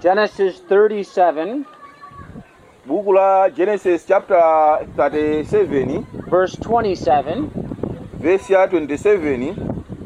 Genesis 37, buku la genesis chapter 37 verse 27. vesi ya 27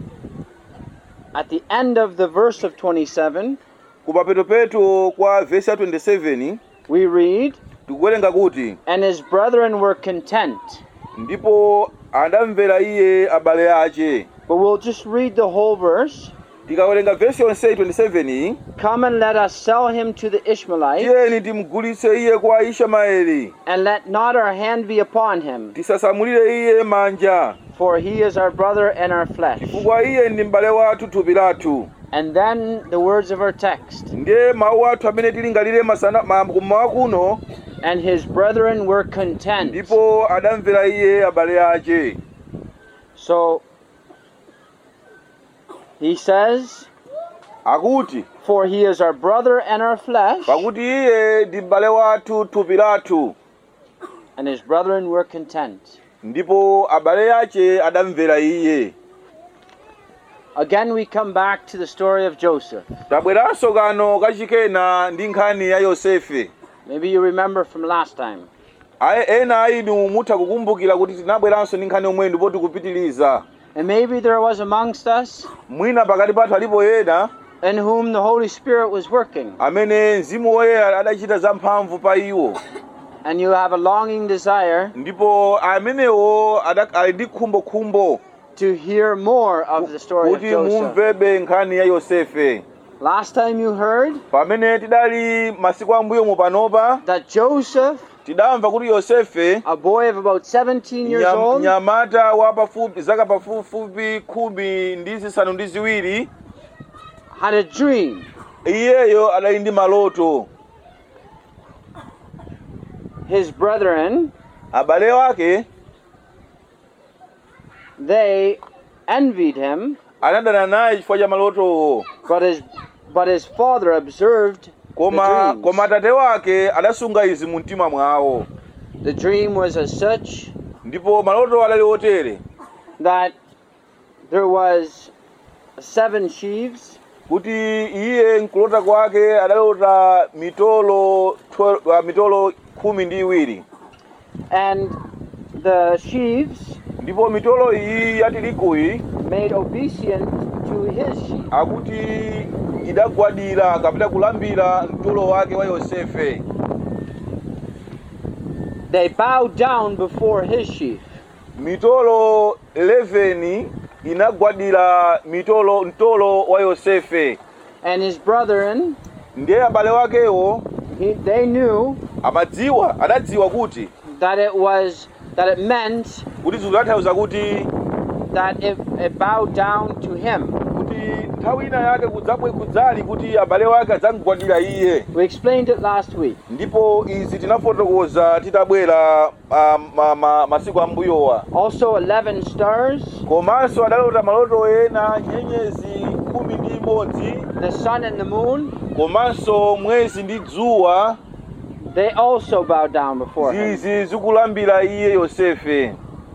At the end of the verse of 27, kupapetopeto kwa vesi ya 27 we read, tikuwerenga kuti And his brethren were content. ndipo adamvera iye abale ache But we'll just read the whole verse. tikawerenga vesi yonseyi 27 iyi Come and let us sell him to the Ishmaelites, tiyeni timugulitse iye kwa ishmaeli and let not our hand be upon him, tisasamulire iye manja for he is our brother and our flesh. chifukwa iye ndi m'bale wathu thupi lathu And then the words of our text. ndiye mawu athu amene tilingalire masana ma- kummawa kuno And his brethren were content. ndipo adamvera iye abale ache So he says, akuti For he is our brother and our flesh, pakuti iye ndi m'bale wathu thupi lathu and his brethren were content. ndipo abale ache adamvera iye Again, we come back to the story of Joseph. tabweranso kano kachikena ndi nkhani ya yosefe Maybe you remember from last time. ayi ena a inu mutha kukumbukira kuti tinabweranso ndi nkhani yomwe ndipo tikupitiliza And maybe there was amongst us mwina pakati pathu alipo ena in whom the Holy Spirit was working, amene mzimu woyera adachita zamphamvu pa iwo and you have a longing desire ndipo amenewo ada- ali ndi khumbokhumbo to hear more of the story of kuti Joseph. mumvebe nkhani ya yosefe Last time you heard pamene tidali masiku ambuyomo panopa that Joseph, tidamva kuti yosefe a boy of about 17 years nyam- old, mnyamata wa pafupi zaka pafupifupi khumi ndi zisanu ndi ziwiri had a dream iyeyo adali ndi maloto his brethren, abale wake they envied him, anadana naye chifukwa cha malotowo but his but his father observed koma the dreams. koma atate wake adasunga izi mu mtima mwawo The dream was as such ndipo maloto adali otere that there was seven sheaves, kuti iye nkulota kwake adalota mitolo 12 uh, mitolo khumi ndi iwiri and the sheaves ndipo mitolo iyi ya tiriguyi made obeisance to his sheep. akuti idagwadira kapita kulambira mtolo wake wa yosefe They bowed down before his sheaf. mitolo 11 inagwadira mitolo mtolo wa yosefe And his brethren, ndiye abale wakewo he, they knew amadziwa adadziwa kuti that it was that it meant kuti zikutanthauza kuti that it, it bowed down to him. kuti nthawi ina yake kudzabwe kudzali kuti abale wake adzamugwadira iye We explained it last week. ndipo izi tinafotokoza titabwera ah, ma, ma, masiku ambuyowa Also, 11 stars, komanso adalota maloto ena nyenyezi khumi ndi imodzi the sun and the moon, komanso mwezi ndi dzuwa they also bowed down before him. zizi zikulambira iye yosefe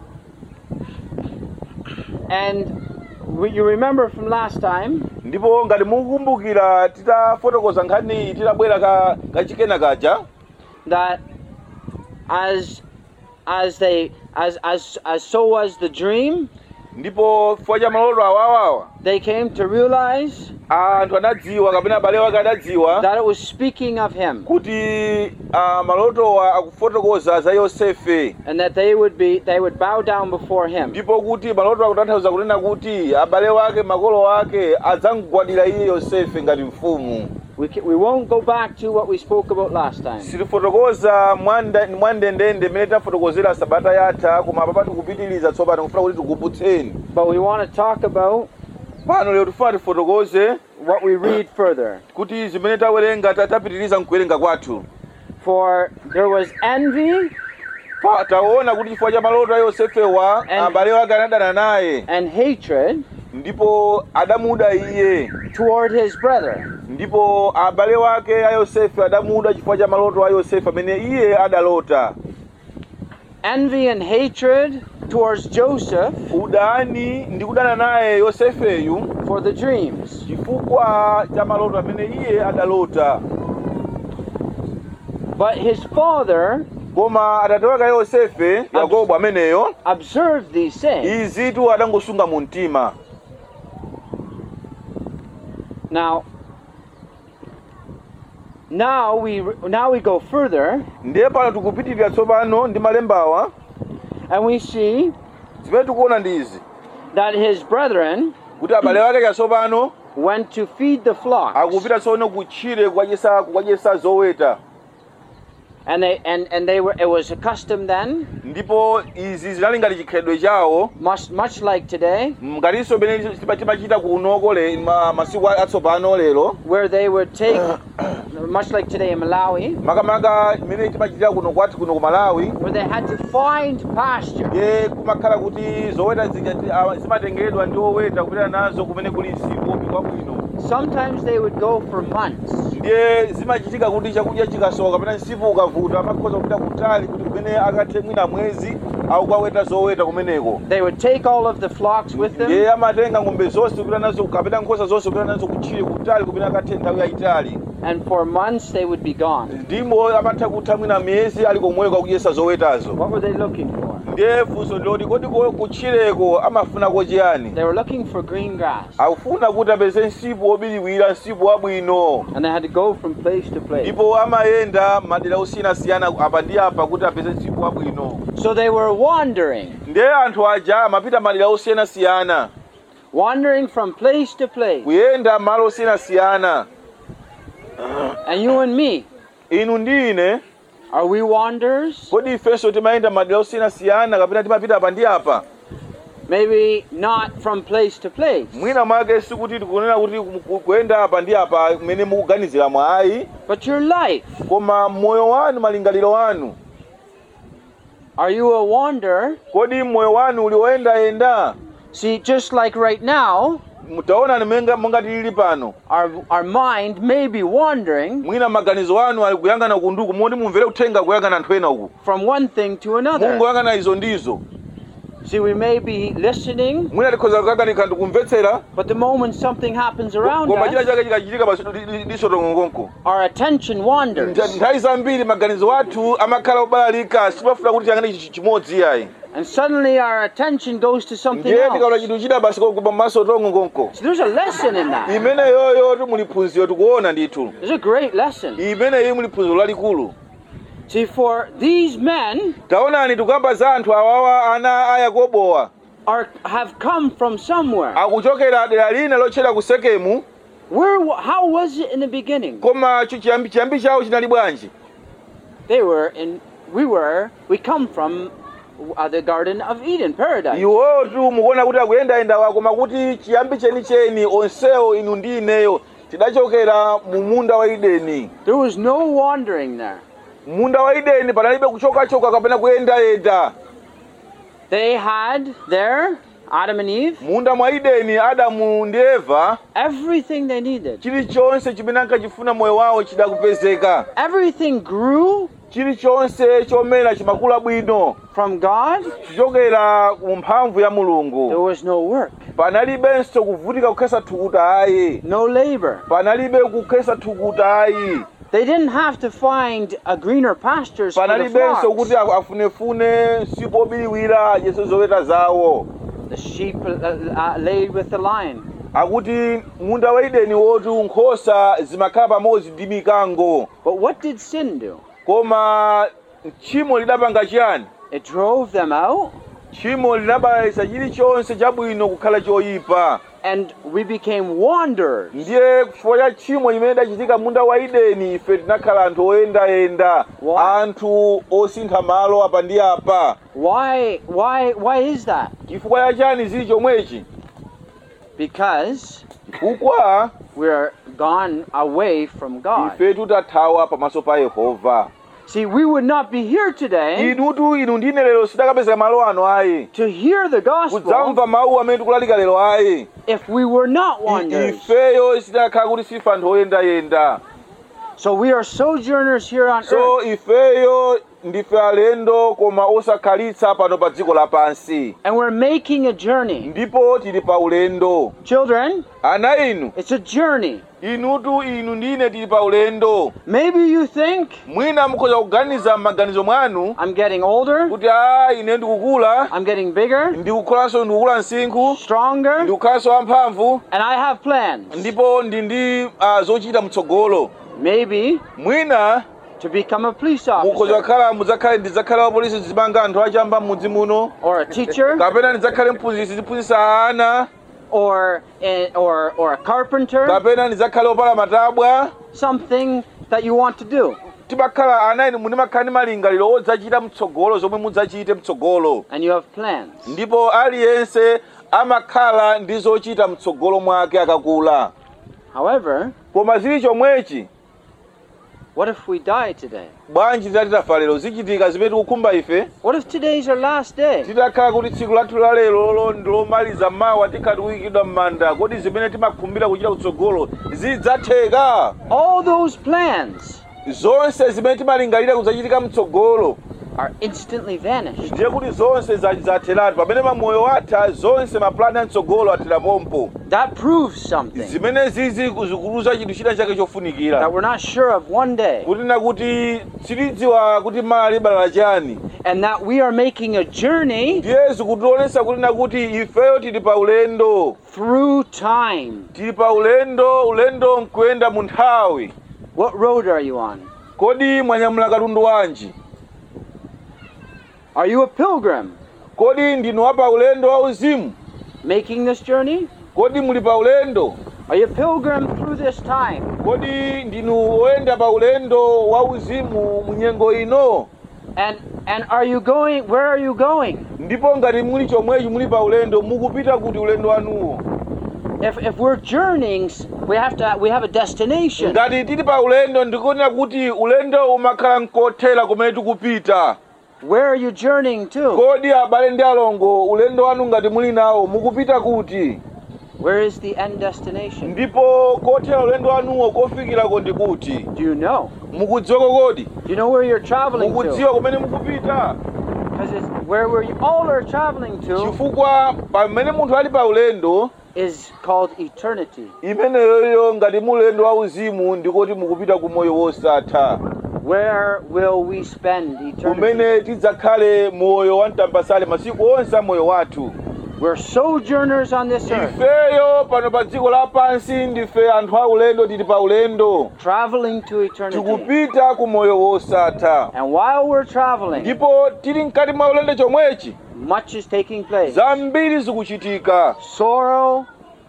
And we, you remember from last time ndipo ngati mukukumbukira titafotokoza nkhani iyi titabwera ka kachikena kaja that as as they as as as so was the dream, ndipo chifukwa cha maloto awawawa they came to realize anthu anadziwa kapena abale wake adadziwa that it was speaking of him kuti ah, malotowa akufotokoza za yosefe and that they would be they would bow down before him. ndipo kuti maloto akutanthauza kunena kuti abale wake makolo wake adzamugwadira iye yosefe ngati mfumu We, ca- we won't go back to what we spoke about last time. sitifotokoza mwanda- mwandendende mmene tafotokozera sabata yatha koma apa tikupitiliza tsopano kufuna kuti tikuputseni But we want to talk about pano lero tifuna tifotokoze what we read further. kuti zimene tawerenga ta- tapitiliza mkuwerenga kwathu For there was envy Pa- taona kuti chifukwa cha maloto a yosefewa And- abale wake anadana naye and hatred ndipo adamuda iye toward his brother. ndipo abale wake a yosefe adamuda chifukwa cha maloto a yosefe amene iye adalota Envy and hatred towards Joseph udani ndi kudana naye yosefeyu for the dreams. chifukwa cha maloto amene iye adalota But his father koma atate wake yosefe yakobo ameneyo observed these things. izitu adangosunga mu mtima Now, now we now we go further ndiye pano tikupitirira tsopano ndi malembawa and we see zimene tikuona ndi izi that his brethren kuti abale wake chatsopano went to feed the flocks, akupita tsono kutchire kukadyesa kukadyesa zoweta and they and and they were. It was a custom then, ndipo izi zinali ngati chikhalidwe chawo much much like today, ngatinso pamene tipa- timachita kunoko le ma- masiku atsopano lero where they would take, much like today in Malawi, makamaka imene timachitira kuno kwati kuno ku malawi where they had to find pasture. ye kumakhala kuti zoweta zija ti- awa- zimatengedwa ndi oweta kupita nazo kumene kuli msipu wopikwa bwino Sometimes they would go for months, ndiye zimachitika kuti chakudya chikasowa kapena msipu ukavuta amakhoza kupita kutali kuti kumene akathe mwina mwezi au kaweta zoweta kumeneko they would take all of the flocks with them, ndiye amatenga ng'ombe zonse kupita nazo kapena nkhosa zonse kupita nazo kutchire kutali kumene akathe nthawi yayitali and for months they would be gone. ndimo amatha kutha mwina miyezi ali komweko akudyesa zowetazo What were they looking for? ndiye funso ndiloti kodi ko- kutchireko amafunako chiyani They were looking for green grass, akufuna kuti apeze msipu wobiriwira msipu wabwino and they had to go from place to place. ndipo amayenda madera osiyanasiyana apa ndi apa kuti apeze msipu wabwino So they were wandering, ndiye anthu aja amapita madera osiyanasiyana wandering from place to place. kuyenda malo osiyanasiyana And you and me, inu ndi ine are we wanderers? kodi ifenso timayenda madera osiyanasiyana kapena timapita apa ndi apa Maybe not from place to place, mwina mwake sikuti tikunena kuti ku- ku- kuyenda apa ndi apa kumene mukuganizira mwayi but your life. koma moyo wanu malingaliro wanu Are you a wanderer? kodi moyo wanu uli woyendayenda See, just like right now, mutaona nimenga monga tilili pano our our mind may be wandering mwina maganizo anu ali kuyang'ana kunduku moti mumvere kuthenga kuyang'ana anthu ena uku from one thing to another. mungoyang'ana izo ndizo See, we may be listening, mwina tikhoza kuyang'anika ndikumvetsera but the moment something happens around koma china us, chake chikachitika basi lisotongongonko our attention wanders. nthawi zambiri maganizo athu amakhala obalalika simafuna kuti tiyang'ane chi- chimodzi yayi And suddenly our attention goes to something ndiye tikaona else. chinthu china basi kokuba maso tongongonko So there's a lesson in that. imene yoyo timuliphunziro tikuona ndithu There's a great lesson. imene iyi muliphunziro lalikulu See, for these men taonani tikuyamba za anthu awawa ana a yakobowa are have come from somewhere. akuchokera dera lina lotchedwa ku sekemu Where? wa- How was it in the beginning? koma chi- chiyambi chiyambi chawo chinali bwanji They were in. We were. We come from uh, the Garden of Eden, paradise. iwotu mukuona kuti akuyendayendawa koma kuti chiyambi chenicheni onsewo inu ndi ineyo tidachokera mu munda wa ideni There was no wandering there. munda wa ideni panalibe kuchokachoka kapena kuyendayenda They had there Adam and Eve munda mwa ideni adamu ndi eva everything they needed. chilichonse chimene ankachifuna moyo wawo chidakupezeka Everything grew chilichonse chomera chimakula bwino from God. kuchokera ku mphamvu ya There mulungu was no work, panalibenso kuvutika kukhesa thukuta ayi no labor. panalibe kukhesa thukuta ayi They didn't have to find a greener pastures for the panalibenso flocks. kuti aku- afunefune msipu obiriwira adyese zoweta zawo The sheep uh, uh, laid with the lion. akuti munda wa ideni woti nkhosa zimakhala pamodzi ndi mikango But what did sin do? koma tchimo lidapanga chiyani It drove them out, tchimo linabalalisa chilichonse chabwino kukhala choyipa and we became wanderers. ndiye chifukwa cha tchimo limene lidachitika munda wa ideni ife tinakhala anthu oyendayenda Why? anthu osintha malo apa ndi apa Why? Why? Why is that? chifukwa cha chani zili chomwechi Because chifukwa we're gone away from God. ife tutathawa pamaso pa yehova See, we would not be here today inutu inu ndine lero sitakapezeka malo ano ayi to hear the gospel kudzamva mawu amene tikulalika lero ayi if we were not I- wanderers. ifeyo sitakhala kuti sife anthu oyendayenda So we are sojourners here on so earth, ifeyo ndife alendo koma osakhalitsa pano pa dziko lapansi and we're making a journey. ndipo tili pa ulendo Children, ana inu it's a journey. inutu inu ndine tili pa ulendo Maybe you think mwina mukhoza kuganiza m'maganizo mwanu I'm getting older, kuti a ine ndikukula I'm getting bigger, ndikukhalanso ndikukula msinkhu stronger, ndikukhalanso wamphamvu and I have plans. ndipo ndi ndi uh, zochita mtsogolo Maybe mwina to become a police mukhoza officer, kukhala mudzakhale ndidzakhala wapolisi zimanga anthu achamba m'mudzi muno or a teacher, kapena ndidzakhale mphunzitsi ziphunzitsa ana or a, or or a carpenter. kapena ndidzakhale opala matabwa Something that you want to do, timakhala ana inu mulimakhala ndi malingaliro odzachita mtsogolo zomwe mudzachite mtsogolo and you have plans. ndipo aliyense amakhala ndi zochita mtsogolo mwake akakula However, koma zili chomwechi what if we die today? bwanji titati tafa lero zichitika zimene tikukhumba ife What if today's our last day? titakhala kuti tsiku lathu la lero lolo ndi lomaliza mawa tikhala tikuyikidwa m'manda kodi zimene timakhumbira kuchita kutsogolo zidzatheka All those plans zonse zimene timalingalira kudzachitika mtsogolo are instantly vanished. ndiye kuti zonse za- zatheratu pamene mamoyo watha zonse mapulani amtsogolo atherapompo That proves something zimene zizi zikuluza chinthu china chake chofunikira that we're not sure of one day, kunena kuti sitidziwa kuti mala libalala chani and that we are making a journey ndiye zikutionetsa kunena kuti ifeyo tili pa ulendo through time. tili pa ulendo ulendo nkuyenda mu nthawi What road are you on? kodi mwanyamula katundu wanji Are you a pilgrim kodi ndinu wa pa ulendo wauzimu making this journey? kodi muli pa ulendo Are you a pilgrim through this time? kodi ndinu oyenda pa ulendo wauzimu mu nyengo ino And and are you going where are you going? ndipo ngati muli chomwechi muli pa ulendo mukupita kuti ulendo wanuwo If if we're journeying, we have to we have a destination. ngati tili pa ulendo ndikunena kuti ulendo umakhala nkothera kumene tikupita Where are you journeying to? kodi abale ndi alongo ulendo wanu ngati muli nawo mukupita kuti Where is the end destination? ndipo kothera ulendo wanuwo kofikirako ndi kuti Do you know? mukudziwako kodi Do you know where you're traveling to? mukudziwa kumene mukupita Because it's where we're all are traveling to chifukwa pamene munthu ali pa ulendo is called eternity. imeneyoyo ngati mulendo wauzimu ndikoti mukupita ku moyo wosatha Where will we spend eternity? kumene tidzakhale moyo wamtambasale masiku onse a moyo wathu We're sojourners on this earth, ifeyo pano pa dziko lapansi ndife anthu a ulendo tili pa ulendo traveling to eternity. tikupita ku moyo wosatha And while we're traveling, ndipo tili mkati mwa ulendo chomwechi much is taking place. zambiri zikuchitika Sorrow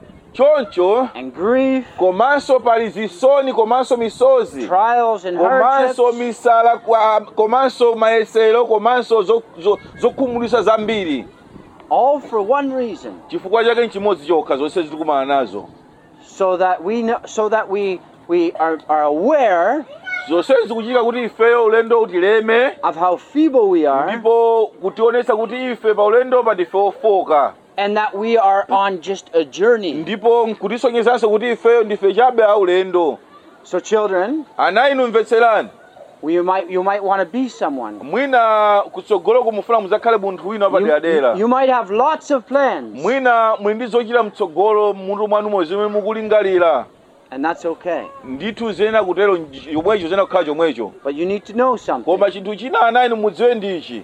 choncho and grief, komanso pali zisoni komanso misozi trials and komanso hardships, misala kwa- komanso mayesero komanso zo- zo- zokhumudwitsa zambiri all for one reason, chifukwa chake nchimodzi chokha zonse zitikumana nazo so that we know, so that we we are, are aware zonse zikuchitika kuti ifeyo ulendo utileme of how feeble we are, ndipo kutionetsa kuti ife pa ulendo pa ndife ofoka and that we are on just a journey. ndipo nkutisonyezanso kuti ifeyo ndife chabe a ulendo So, children, ana inu mvetserani you might you might want to be someone. mwina kutsogolo kumufuna muzakhale munthu wina You, wapaderadera you might have lots of plans, mwina muli ndi zochita mtsogolo mmutu mwanumo zimene mukulingalira and that's okay. ndithu zena kutero nj- chomwecho zena kukhala chomwecho But you need to know something koma chinthu china ana inu mudziwe ndichi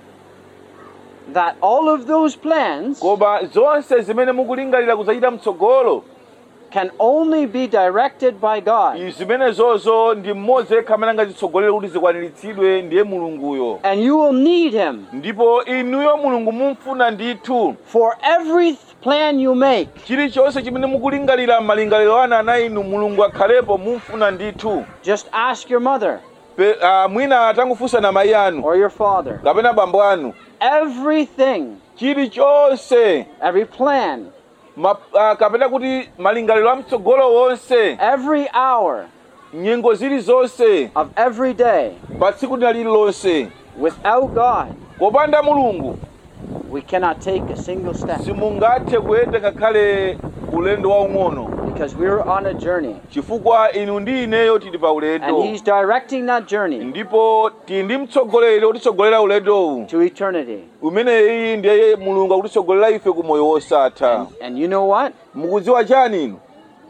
that all of those plans koma zonse zimene mukulingalira kuzachita mtsogolo can only be directed by God. izi zimenezozo ndi mmodzi yekha amene angazitsogolere kuti zikwaniritsidwe ndiye mulunguyo And you will need Him ndipo inuyo mulungu mumfuna ndithu for every plan you make. chilichonse chimene mukulingalira malingaliro ana ana inu mulungu akhalepo mumfuna ndithu Just ask your mother Pe, uh, mwina atangofunsa na mayi anu or your father. kapena bambo anu Everything, chilichonse every plan, ma, uh, kapena kuti malingaliro amtsogolo wonse every hour nyengo zilizonse of every day pa tsiku lina lililonse without God, kopanda mulungu we cannot take a single step simungathe kuyenda ngakhale ulendo waung'ono because we're on a journey. chifukwa inu ndi ineyo tili pa And ulendo He's directing that journey ndipo tili ndi mtsogoleri otitsogolera ulendowu to eternity. umeneyi ndiye mulungu akutitsogolera ife ku moyo wosatha And you know what? mukudziwa chani inu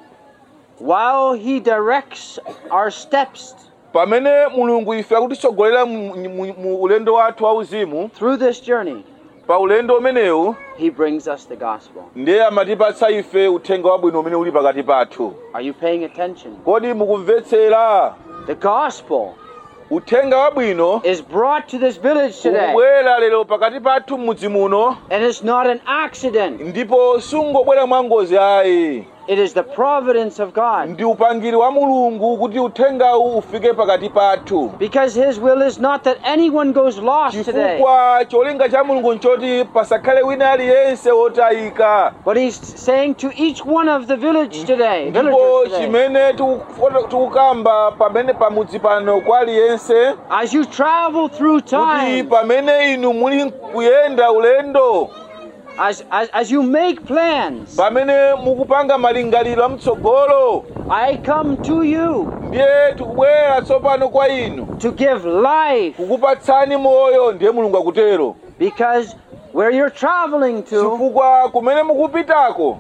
While He directs our steps pamene mulungu ife akutitsogolera mu, mu, mu ulendo wathu wauzimu through this journey, pa ulendo umenewu He brings us the gospel. ndiye amatipatsa ife uthenga wabwino umene uli pakati pathu Are you paying attention? kodi mukumvetsera The gospel uthenga wabwino is brought to this village today. ukubwera lero pakati pathu m'mudzi muno And it's not an accident. ndipo sungobwera mwangozi ayi It is the providence of God. ndi upangiri wa mulungu kuti uthengawu ufike pakati pathu Because His will is not that anyone goes lost today. chifukwa cholinga cha mulungu nchoti pasakhale wina aliyense wotayika But He's saying to each one of the village today, ndipo villagers today, chimene tiku- tikukamba pamene pamudzi pano kwa aliyense as you travel through kuti time, pamene inu muli kuyenda ulendo as, as, as you make plans, pamene mukupanga malingaliro amtsogolo I come to you ndiye tikubwera tsopano kwa inu to give life. kukupatsani moyo ndiye mulungu akutero Because where you're traveling to chifukwa kumene mukupitako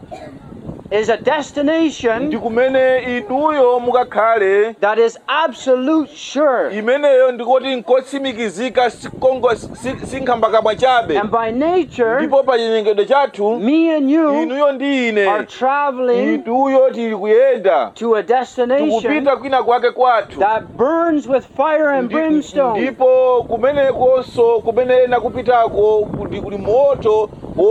is a destination ndi kumene inuyo mukakhale that is absolute sure. imeneyo ndikoti nkotsimikizika sikongo- si- sinkhambakabwa chabe And by nature, ndipo pa chinyengedwe chathu me and you inuyo ndi are ine traveling ituyo tili kuyenda to a destination tikupita kwina kwake kwathu that burns with fire and Ndi- brimstone. ndipo kumenekonso kumene ena kupitako kuti kuli moto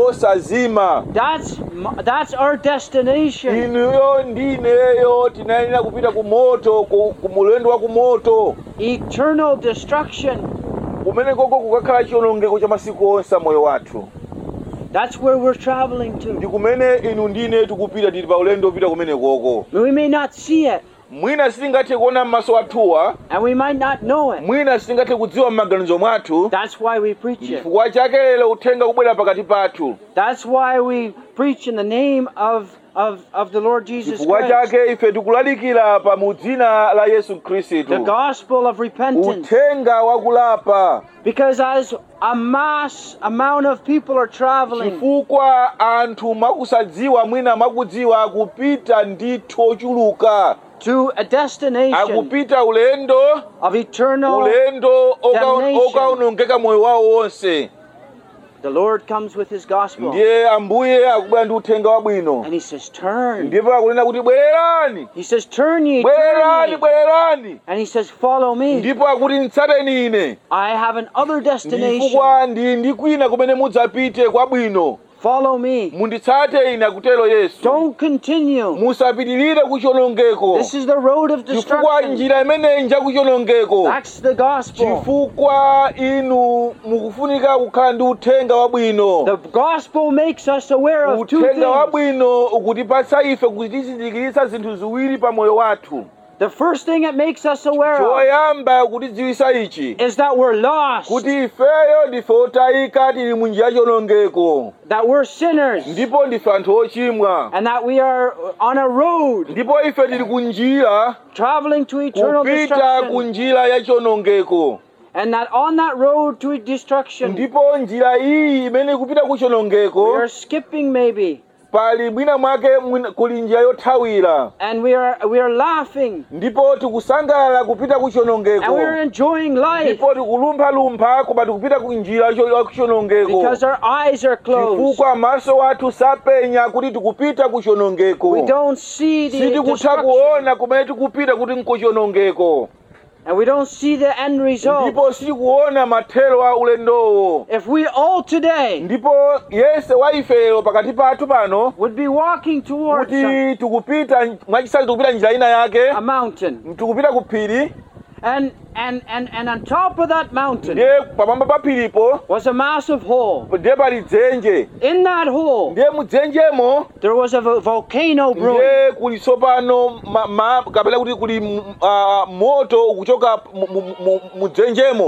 wosazima That's m- that's our destination. inuyo ndi ineyo tinayenera kupita ku moto ku, ku mulendo wa ku moto Eternal destruction. kumene koko kukakhala chiwonongeko cha masiku onse a moyo wathu That's where we're traveling ndi to. kumene inu ndi ine tikupita tili pa ulendo upita kumene koko We may not see it, mwina sitingathe kuona m'maso athuwa and we might not know it. mwina sitingathe kudziwa m'maganizo mwathu That's why we preach it. chifukwa chake lero uthenga kubwera pakati pathu That's why we preach in the name of of, of the Lord Jesus chifukwa Christ. chake ife tikulalikira pa mu dzina la yesu The khristu gospel of repentance. uthenga wakulapa Because as a mass amount of people are traveling, chifukwa anthu mwakusadziwa mwina mwakudziwa akupita ndithu ochuluka to a destination akupita ulendo of eternal. ulendo oka- damnation. okaonongeka moyo wawo wonse The Lord comes with His gospel, ndiye ambuye akubwera ndi uthenga wabwino and He says, "Turn." ndipo akunena kuti bwererani He says, "Turn ye, turn bwererani ye," bwererani and He says, "Follow me. ndipo akuti ntsateni ine I have an other destination. chifukwa ndi ndi kwina kumene mudzapite kwabwino Follow me. munditsate ine akutero yesu Don't continue. musapitirire kuchonongeko This is the road of chifukwa destruction. njira imeneyi nja kuchonongeko That's the gospel. chifukwa inu mukufunika kukhala ndi uthenga wabwino The gospel makes us aware of two uthenga things. wabwino ukutipatsa ife kuti tizindikiritsa zinthu ziwiri pa moyo wathu The first thing it makes us aware of choyamba kutidziwitsa ichi is that we're lost, kuti ifeyo ndife otayika tili mu njira yachonongeko that we're sinners, ndipo ndife anthu ochimwa and that we are on a road ndipo ife tili ku njira traveling to eternal kupita ku destruction, njira yachonongeko and that on that road to destruction, ndipo njira iyi imene ikupita ku we chonongeko are skipping maybe, pali mwina mwake mwina- kuli njira yothawira and we are we are laughing, ndipo tikusangalala kupita ku and we are chonongeko enjoying life ndipo tikulumphalumpha koma tikupita ku njira cho- ya kuchonongeko because our eyes are closed. chifukwa maso athu sapenya kuti tikupita ku chonongeko We don't see the sitikutha destruction, kuona kumene tikupita kuti nkuchonongeko and we don't see the end result. ndipo sitikuona mathero a ulendowo If we all today ndipo yense wa ifero pakati pathu pano would be walking towards a, kuti tikupita mwachisali tikupita njira ina yake a mountain, tikupita ku phiri and and and and on top of that mountain ndiye pamwamba pa phiripo was a massive hole. ndiye pali dzenje In that hole, ndiye mudzenjemo there was a vo- volcano brewing. ndiye kuli tsopano ma- ma- kapena kuti kuli mm, ah, moto ukuchoka mu- mu- mu- mudzenjemo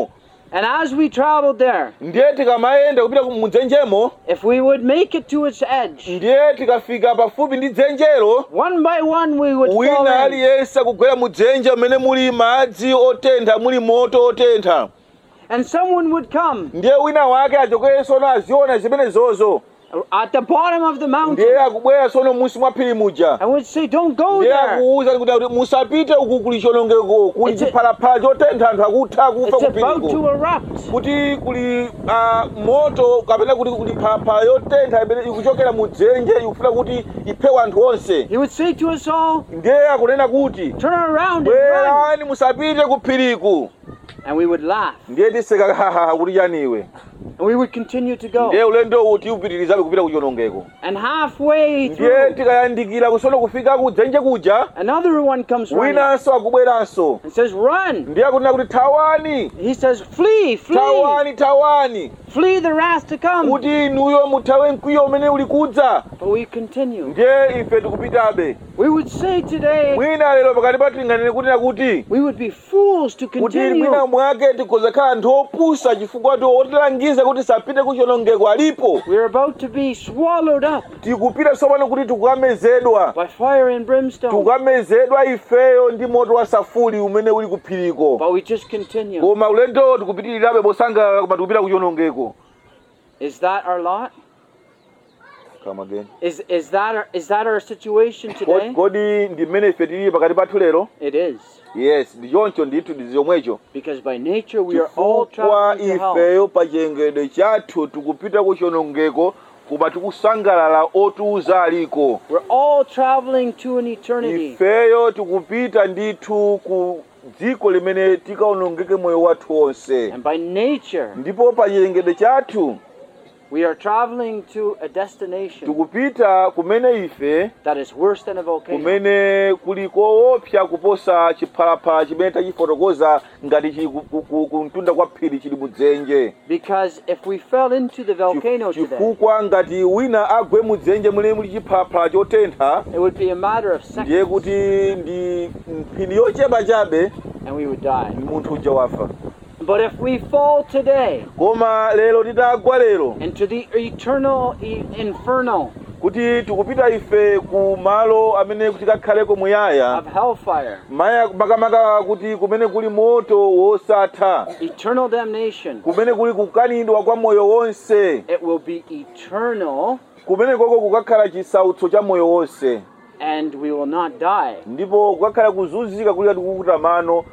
And as we traveled there, ndiye tikamayenda kupita ku- mudzenjemo if we would make it to its edge, ndiye tikafika pafupi ndi dzenjelo one by one we would fall wina in. aliyense akugwera mudzenje mmene muli madzi otentha muli moto otentha And someone would come ndiye wina wake achokere sono aziona zimenezozo at the bottom of the mountain ndiye akubwera sono munsi mwa phiri muja and would say, Don't go ndiye there. akuwuza kuti kuti musapite uku kuli chonongeko kuli It's a- chiphalaphala chotentha anthu akutha akufa It's about kupiriko to erupt. kuti kuli ah, moto kapena kuti kuli phalaphala yotentha imene ikuchokera mudzenje ikufuna kuti iphewe anthu onse He would say to us all, ndiye akunena kuti Turn around and run. bwerani musapite kuphiriku And we would laugh. ndiye tiseka hahaha kuti chaniwe And we would continue to go. ndiye ulendo uti upitirizabe kupita kuchonongeko And halfway ndiye through, tikayandikira kusono kufika kudzenje kuja another one comes running winanso akubweranso and says, Run. ndiye akunena kuti thawani He says, Flee, flee, thawani thawani flee the wrath to come. kuti inuyo muthawe mkwiyo umene uli kudza But we continue. ndiye ife tikupitabe We would say today, mwina lero pakati pathu tinganene kunena kuti we would be fools to kuti continue. mwina mwake tikhoza khala anthu opusa chifukwa ti otilangiza kuti sapite kuchonongeko alipo We're about to be swallowed up tikupita tsopano kuti tikukamezedwa by fire and brimstone. tikukamezedwa ifeyo ndi moto wa safuri umene uli kuphiriko But we just continue. koma ulendo tikupitirirabe mosangalala koma tikupita kuchonongeko Is that our lot? Come again. Is is that our, is that our situation Kodi- today? kodi ndi mmene ife tili pakati pathu lero It is. yes ndi choncho ndithu ndi zomwecho Because by nature we are all chifukwa traveling to hell. ifeyo pa chiyengedwe chathu tikupita kuchonongeko koma tikusangalala otiuza aliko We're all traveling to an eternity. ifeyo tikupita ndithu ku dziko limene tikaonongeke moyo wathu wonse And by nature ndipo pa chiyengedwe chathu we are traveling to a destination tikupita kumene ife that is worse than a volcano. kumene kuli koopsa kuposa chiphalaphala chimene tachifotokoza ngati chili ku- ku- ku- kumtunda kwa phiri chili mudzenje Because if we fell into the volcano Chif- today, chifukwa ngati wina agwe mudzenje muli muli chiphalaphala chotentha it would be a matter of ndiye seconds kuti ndi mphindi yochepa chabe and we would die. munthu uja wafa But if we fall today koma lero titagwa lero into the eternal e- inferno kuti tikupita ife ku malo amene tikakhaleko muyaya of hellfire, maya makamaka kuti kumene kuli moto wosatha eternal damnation, kumene kuli kukanidwa kwa moyo wonse it will be eternal kumene koko kukakhala chisautso cha moyo wonse and we will not die. ndipo kukakhala kuzunzika kuli kati kukuta mano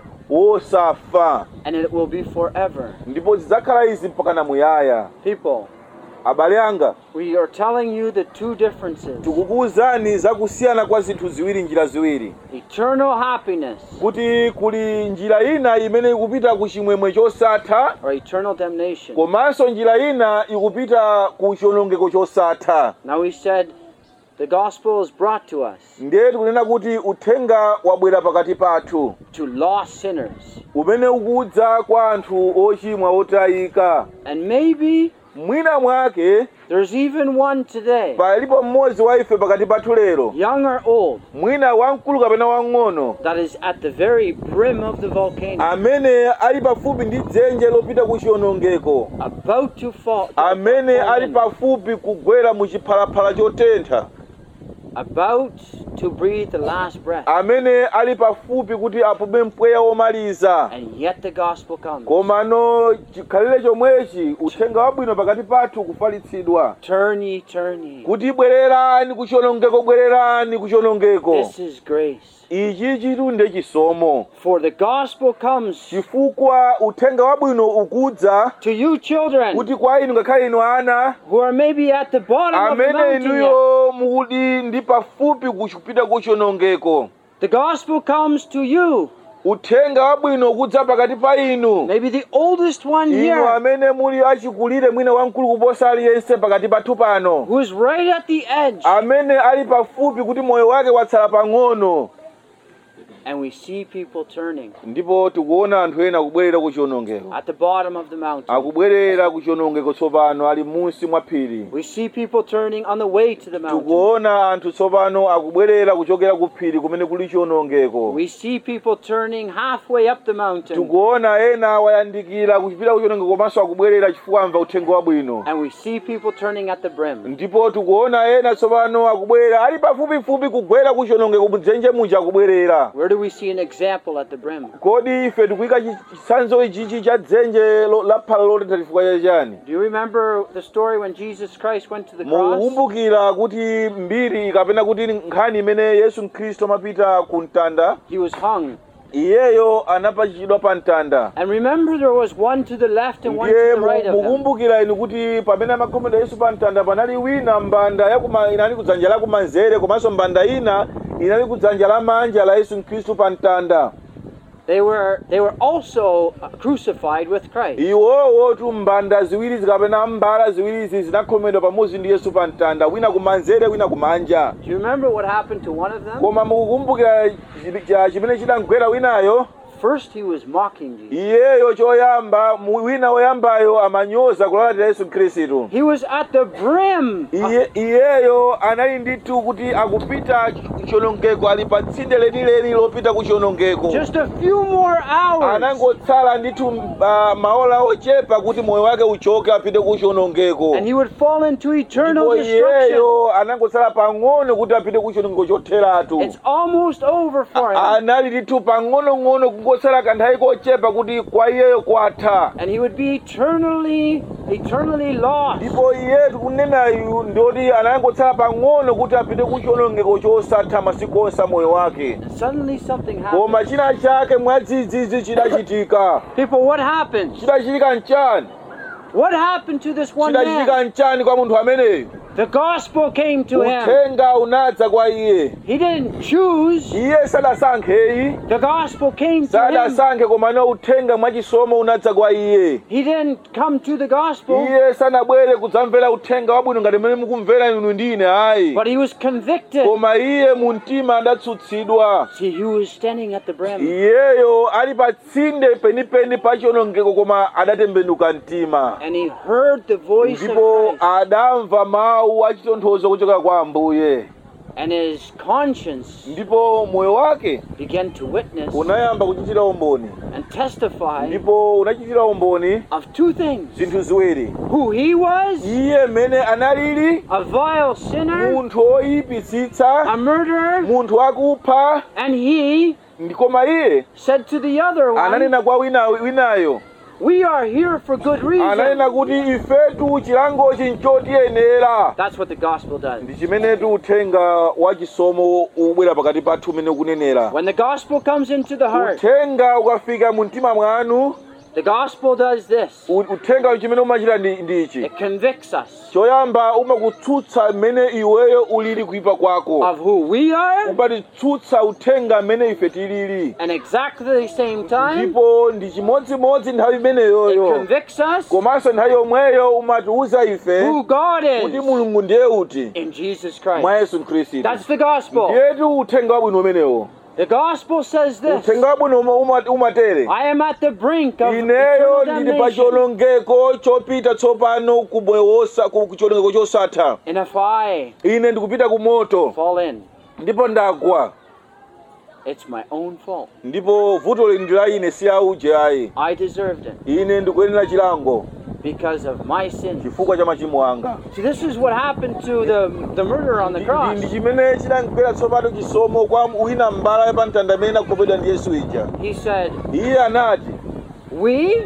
wosafa And it will be forever. ndipo zidzakhala izi mpaka muyaya People, abale anga we are telling you the two differences tikukuwuzani zakusiyana kwa zinthu ziwiri njira ziwiri eternal happiness kuti kuli njira ina imene ikupita ku chimwemwe chosatha or eternal damnation. komanso njira ina ikupita ku chionongeko chosatha Now we said the gospel is brought to us ndiye tikunena kuti uthenga wabwera pakati pathu to lost sinners. umene ukudza kwa anthu ochimwa otayika And maybe mwina mwake there's even one today, palipo mmodzi wa ife pakati pathu lero young or old, mwina wamkulu kapena wang'ono that is at the very brim of the volcano, amene ali pafupi ndi dzenje lopita ku chionongeko about to fall, amene fall ali in, pafupi kugwera mu chiphalaphala chotentha about to breathe the last breath. amene ali pafupi kuti apume mpweya womaliza And yet the gospel comes. komano chikhalire chomwechi uthenga wabwino pakati pathu kufalitsidwa Turn ye, turn ye. kuti bwererani ku chionongeko bwererani ku chionongeko This is grace. ichi chitunde chisomo For the gospel comes chifukwa uthenga wabwino ukudza to you children kuti kwa inu ngakhale inu ana who are maybe at the bottom of the amene mountain. yet. inuyo muli ndi pafupi kupita ku chionongeko The gospel comes to you, uthenga wabwino ukudza pakati pa inu maybe the oldest one inu here, amene muli achikulire mwina wamkulu kuposa aliyense pakati pathu pano who is right at the edge. amene ali pafupi kuti moyo wake watsala pang'ono and we see people turning ndipo tikuona anthu ena akubwerera ku chiwonongeko at the bottom of the mountain. akubwerera ku chiwonongeko tsopano ali munsi mwa phiri We see people turning on the way to the mountain. tikuona anthu tsopano akubwerera kuchokera ku phiri kumene kuli chiwonongeko We see people turning halfway up the mountain. tikuona ena wayandikira kuchipita ku chiwonongeko komanso akubwerera chifukwa amva uthenga wabwino And we see people turning at the brim. ndipo tikuona ena tsopano akubwera ali pafupifupi kugwera ku chiwonongeko mudzenje muja akubwerera Where do we see an example at the brim? kodi ife tikuyika chi- chitsanzo ichichi cha dzenje lo- la phala lotentha chifukwa chachani Do you remember the story when Jesus Christ went to the cross? mukukumbukira kuti mbiri kapena kuti nkhani imene yesu khristu amapita ku mtanda He was hung. iyeyo anapachikidwa pa mtanda And remember there was one to the left and one ndiye to the right of him. mukumbukira inu kuti pamene amakhomera yesu pa mtanda panali wina mbanda yakuma inali kudzanja la kumanzere komanso mbanda ina inali kudzanja lamanja la yesu khristu pa mtanda They were they were also uh, crucified with Christ. iwowo tu mbanda ziwiri zikapena mbala ziwirizi zinakhomedwa pamodzi ndi yesu pa mtanda wina kumanzere wina kumanja Do you remember what happened to one of them? koma mukukumbukira chi- cha- chimene chidamgwera winayo First he was mocking Jesus. iyeyo choyamba mu- wina woyambayo amanyoza kulalatira yesu khristu He was at the brim. Iye, iyeyo anali ndithu kuti akupita chiwonongeko ali pa tsinde lenileni lopita ku chiwonongeko Just a few more hours. anangotsala ndithu uh, maola ochepa kuti moyo wake uchoke apite ku chiwonongeko And he would fall into eternal ndipo destruction. iyeyo anangotsala pang'ono kuti apite ku chiwonongeko chotheratu It's almost over for him. anali ndithu pang'onong'ono kungotsala kanthawi kochepa kuti kwa iyeyo kwatha And he would be eternally, eternally lost. ndipo iyetu kunenayu ndoti anangotsala pang'ono kuti apite ku chiwonongeko chosatha masiku onse a moyo wake And suddenly something happened. koma china chake mwadzidzidzi chidachitika People, what happened? chidachitika mchani What happened to this one man? chidachitika mchani kwa munthu ameneyu The gospel came to him. uthenga unadza kwa iye He didn't choose. iye sadasankheyi The gospel came to him. sadasankhe komano uthenga mwachisomo unadza kwa iye He didn't come to the gospel, iye sanabwere kudzamvera uthenga wabwino ngati mmene mukumvera inu ndi ine ayi but he was convicted. koma iye mu mtima adatsutsidwa See, he was standing at the brim. iyeyo ali pa tsinde penipeni pa chiwonongeko koma adatembenuka mtima And he heard the voice of ndipo Christ. adamva mawu achitonthozo kuchoka kwa ambuye And his conscience ndipo moyo wake began to witness unayamba kuchitira umboni and testify ndipo unachitira umboni of two things zinthu ziwiri who he was, iye mmene analili a vile sinner, munthu woyipitsitsa a murderer, munthu wakupha and he ndi koma iye said to the other one, ananena kwa wina, winayo We are here for good reason. ananena kuti ifetu chilangochi nchotiyenera That's what the gospel does. ndi chimenetu uthenga wa chisomo ubwera pakati pathu umene ukunenera When the gospel comes into the heart, uthenga ukafika mu mtima mwanu the gospel does this u- uthenga chimene umachita ndi ndi ichi it convicts us choyamba umakutsutsa mmene iweyo ulili kuipa kwako of who we are, umatitsutsa uthenga mmene ife tilili and exactly the same time, ndipo ndi chimodzimodzi nthawi it imeneyoyo convicts us komanso nthawi yomweyo umatiuza ife who God kuti is mulungu ndiye uti in Jesus mwa Christ. yesu khristu That's the gospel. ndiyetu uthenga wabwino umenewo The gospel says this uthenga wabwino uma- uma- umatere I am at the brink of ineyo eternal ndili pa damnation. chiwonongeko chopita tsopano ku moyo wosa ku chiwonongeko chosatha And if I ine ndikupita ku moto fall in, ndipo ndagwa it's my own fault. ndipo vuto ndi la ine si auje ayi I deserved it ine ndikuyenera chilango because of my sin. chifukwa cha machimo anga See, this is what happened to the, the murderer on the Ndi- cross. ndi chimene chinamgwera tsopano chisomo kwa wina mbala yapamtanda amene anakhomedwa ndi yesu ija He said, iye anati We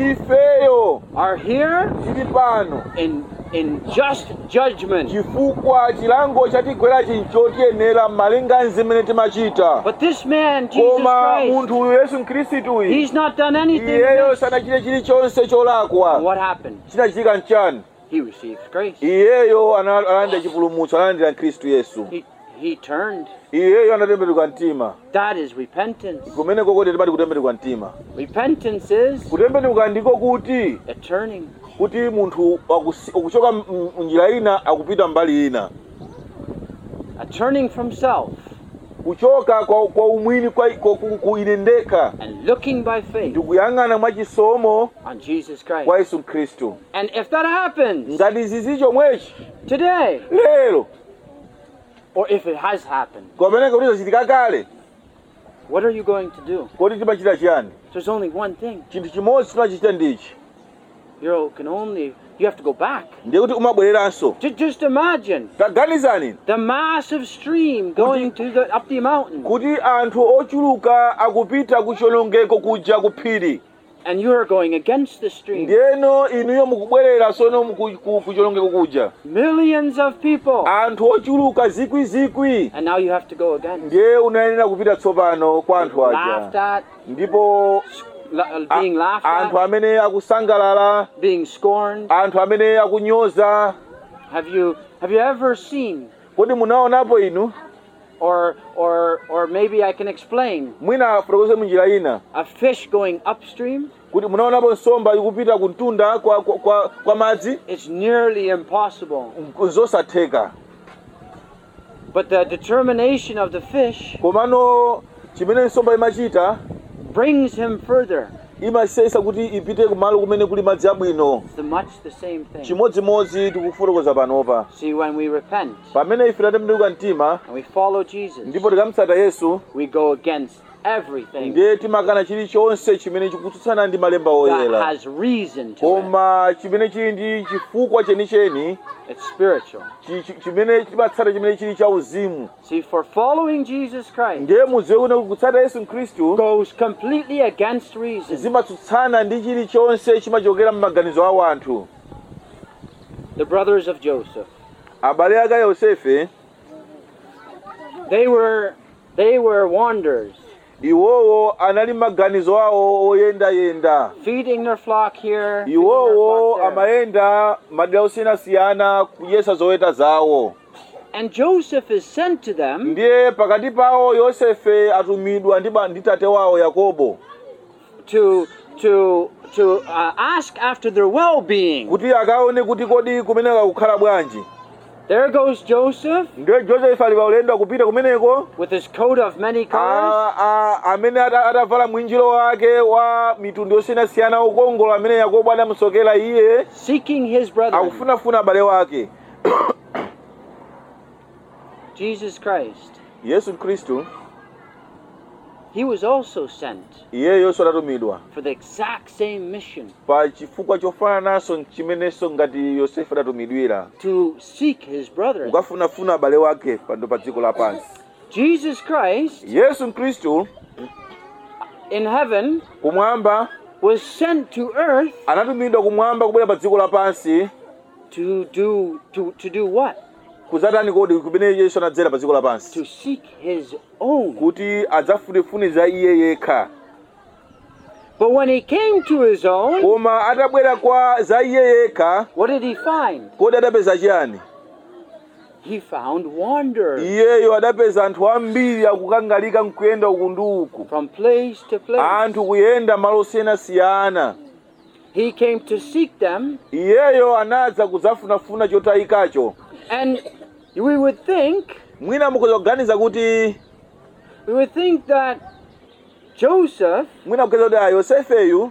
ifeyo are here tili pano in, in just judgment. chifukwa chilango chatigwera chinchotiyenera malinga zimene timachita But this man, Jesus koma Christ, munthu uyu yesu mkhristuyu he's not done anything. iyeyo amiss. sanachite chilichonse And cholakwa what happened? chinachitika mchani He received grace. iyeyo ana- analandira chipulumutso analandira khristu yesu He, he turned. iyeyo anatembenuka mtima That is repentance. kumeneko kuti timati kutembenuka mtima Repentance is kutembenuka ndiko kuti a turning. kuti munthu akusi- akuchoka m- m- njira ina akupita mbali ina A turning from self kuchoka kwa, kwa umwini kwa, kwa, ku, ku ine ndekha and looking by faith ndikuyang'ana mwachisomo on Jesus Christ. kwa yesu khristu And if that happens ngati zizi chomwechi today, lero or if it has happened, kopeneka kuti zachitika kale what are you going to do? kodi timachita chiyani There's only one thing. chinthu chimodzi timachita ndichi You can only, you have to go back. ndiye kuti umabwereranso Ju- Just imagine taganizani the massive stream going to the, up the mountain, kuti anthu ochuluka akupita ku chilongeko kuja ku phiri and you're going against the stream. ndiyeno inuyo mukubwerera sono ku- ku ku chilongeko kuja Millions of people, anthu ochuluka zikwizikwi and now you have to go again. ndiye unayenera kupita tsopano kwa anthu Laughed aja at, ndipo la- a- being laughed anthu at, amene akusangalala being scorned. anthu amene akunyoza Have you have you ever seen, kodi munaonapo inu or or or maybe I can explain, mwina afotokoze munjira ina a fish going upstream? kuti munaonapo nsomba ikupita ku mtunda kwa, kwa, kwa, kwa madzi It's nearly impossible. zosatheka But the determination of the fish komano chimene nsomba imachita brings him further. imasesa kuti ipite kumalo kumene kuli madzi abwino It's the much the same thing. chimodzimodzi tikufotokoza panopa See, when we repent pamene ife tatembenuka mtima and we follow Jesus, ndipo tikamutsata yesu we go against everything ndiye timakana chilichonse chimene chikutsutsana ndi malemba that oyera has reason to it. koma chimene chili ndi chifukwa chenicheni It's spiritual. chi- chi- chimene chimatsata chimene chili cha uzimu See, for following Jesus Christ ndiye mudziwe kuti kutsata yesu khristu goes completely against reason. zimatsutsana ndi chilichonse chimachokera m'maganizo a anthu The brothers of Joseph, abale ake a yosefe they were they were wanderers, iwowo anali maganizo awo oyendayenda feeding their flock here, feeding their iwowo flock there. amayenda madera osiyanasiyana kudyetsa zoweta zawo And Joseph is sent to them ndiye pakati pawo yosefe atumidwa ndi ba- ndi tate wawo yakobo to to to uh, ask after their well-being. kuti akaone kuti kodi kumeneka kukhala bwanji There goes Joseph ndiye josefe ali paulendo akupita kumeneko with his coat of many colors, a- a- amene ata- atavala mwinjiro wake wa mitundu yosiyanasiyana ukongola amene yakobo adamusokera iye seeking his brethren. akufunafuna abale wake Jesus Christ. yesu khristu He was also sent iyeyonso adatumidwa for the exact same mission pa chifukwa chofanananso chimenenso ngati yosefe adatumidwira to seek his brethren. kukafunafuna abale wake pano pa dziko lapansi Jesus Christ yesu khristu in heaven kumwamba was sent to earth anatumidwa kumwamba kubwera pa dziko lapansi to do to, to do what? kuzatani kodi kumene yesu anadzera pa dziko lapansi To seek his own. kuti adzafunefune za iye yekha But when he came to his own, koma atabwera kwa za iye yekha what did he find? kodi adapeza chiyani He found wanderers iyeyo adapeza anthu ambiri akukangalika nkuyenda uku ndi uku from place to place. anthu kuyenda malo osiyanasiyana He came to seek them, iyeyo anadza kudzafunafuna chotayikacho and we would think mwina mukhoza kuganiza kuti we would think that Joseph, mwina mukhoza kuti a yosefeyu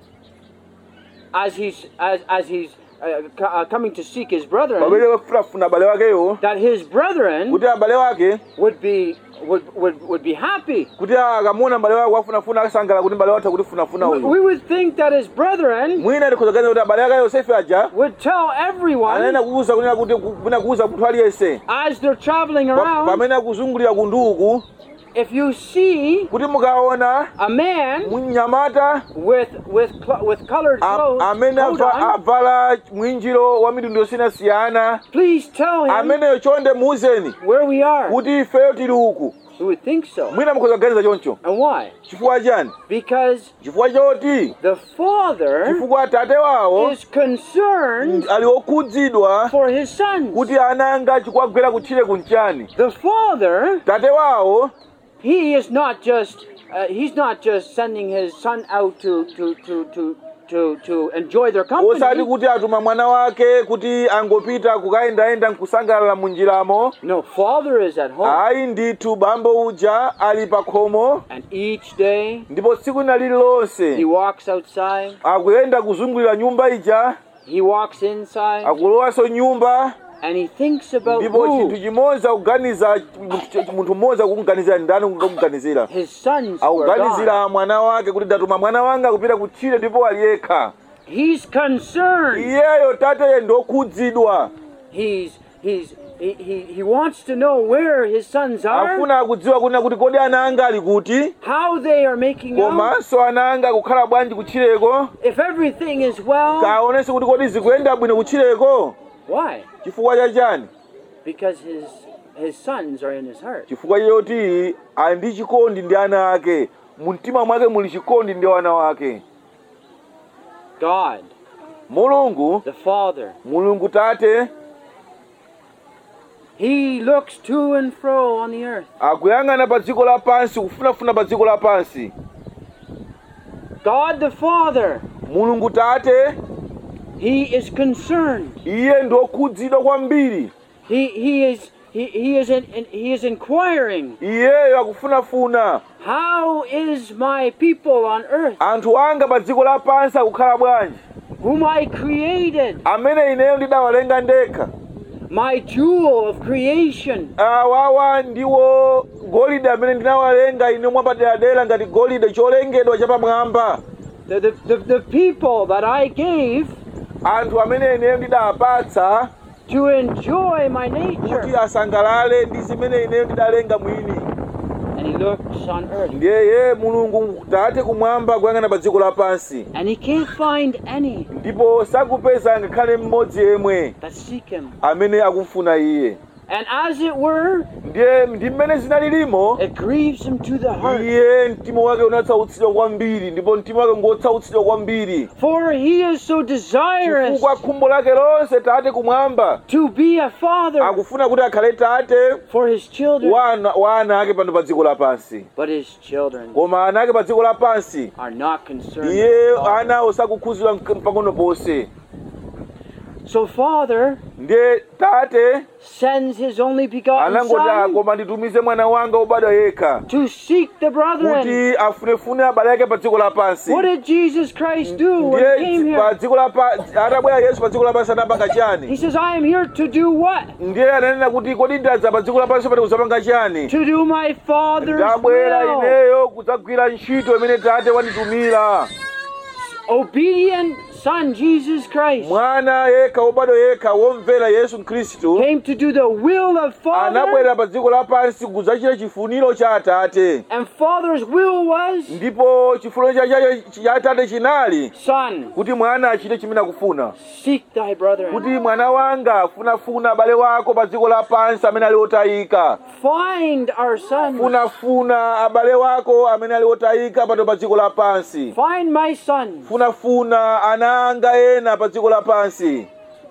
as he's as as he's uh, co- uh, coming to seek his brethren, pamene wafunafuna abale wakeyo that his brethren kuti abale wake would be would would, would be happy. kuti akamuona abale wake wafunafuna akasangala kuti mbale watha kuti funafuna We, uyu we would think that his brethren mwina tikhoza kuganiza kuti abale ake a yosefe aja would tell everyone anayenda kuuza kunena kuti kuna kuuza munthu aliyense as they're traveling Pa- around, pamene akuzungulira kunduku if you see kuti mukaona a man mnyamata with with cl- with colored a- clothes, amene coat ava- on, avala mwinjiro wa mitundu yosiyanasiyana please tell him ameneyo chonde muuzeni where we are. kuti ifeyo tili uku We would think so. mwina mukhoza kuganiza choncho And why? chifukwa chani Because chifukwa choti the father chifukwa atate wawo is concerned ali okhudzidwa for his sons. kuti ananga chikwagwera kutchire kunchani The father, tate wawo he is not just uh, he's not just sending his son out to to to to to, to enjoy their osati company. kuti atuma mwana wake kuti angopita kukayendayenda nkusangalala munjiramo No, Father is at home. ayi ndithu bambo uja ali pa khomo And each day ndipo tsiku lina he lililonse walks outside, akuyenda kuzungulira nyumba ija he walks inside, akulowanso nyumba and he thinks about ndipo who chinthu chimodzi akuganiza munthu mmodzi akukuganizira ndani kumuganizira his sons were gone. akuganizira mwana wake kuti ndatuma mwana wanga kupita kutchire ndipo ali yekha He's concerned. iyeyo tateye ndokhudzidwa He's he's he, he, he wants to know where his sons are, afuna akudziwa kunena kuti kodi ana anga ali kuti how they are making out, komanso ana anga akukhala bwanji kutchireko if everything is well. kaonenso kuti kodi zikuyenda bwino kutchireko Why? chifukwa chachani Because his his sons are in his heart. chifukwa choti ali ndi chikondi ndi ana ake mu mtima mwake muli chikondi ndi wana wake God, mulungu the Father, mulungu tate he looks to and fro on the earth. akuyang'ana pa dziko lapansi kufunafuna pa dziko lapansi God the Father, mulungu tate he is concerned. iye ndokhudzidwa kwambiri He he is he, he is in, in- he is inquiring, iyeyo akufunafuna how is my people on earth, anthu anga pa dziko lapansi akukhala bwanji whom I created, amene ineyo ndidawalenga ndekha my jewel of creation, awawa ndiwo golide amene ndinawalenga ine mwapaderadera ngati golide cholengedwa chapamwamba the, the, the, the people that I gave anthu amene ineyo ndidawapatsa to enjoy my kuti nature. asangalale ndi zimene ineyo ndidalenga mwini And he looks on earth ndiyeye mulungu tate kumwamba kuyang'ana pa dziko lapansi and he can't find any ndipo sakupeza ngakhale mmodzi yemwe that seek him. amene akumfuna iye And as it were, ndiye ndi mmene zinalilimo it grieves him to the heart. iye mtima wake unatsautsidwa kwambiri ndipo mtima wake ngotsautsidwa kwambiri For he is so desirous chifukwa khumbo lake lonse tate kumwamba to be a father akufuna kuti akhale tate for his children. wa ana- wa ana ake pano pa dziko lapansi But his children koma ana ake pa dziko lapansi are not concerned. iye with the Father. anawo sakukhudzidwa mk- pang'ono ponse So Father ndiye tate sends his only begotten anangoti Son koma nditumize mwana wanga wobadwa yekha to seek the brethren. kuti afunefune abale ake pa dziko lapansi What did Jesus Christ do when he came ndiye pa here? dziko lapansi atabwera yesu pa dziko lapansi anapanga He chani says, I am here to do what? ndiye ananena kuti kodi ndadza pa dziko lapansi pati kuzapanga chani To do my Father's ndabwera will. ineyo kudzagwira ntchito imene tate wanditumira Obedient Son Jesus Christ mwana yekha wobadwa yekha womvera yesu khristu came to do the will of Father, anabwera pa dziko lapansi kudzachita chifuniro cha atate and Father's will was ndipo chifuniro cha- cha cha atate chinali Son, kuti mwana achite chimene akufuna seek thy brethren. kuti mwana wanga funafuna abale wako pa dziko lapansi amene ali otayika Find our sons. funafuna abale wako amene ali otayika pano pa dziko lapansi Find my sons. funafuna ana anga ena pa dziko lapansi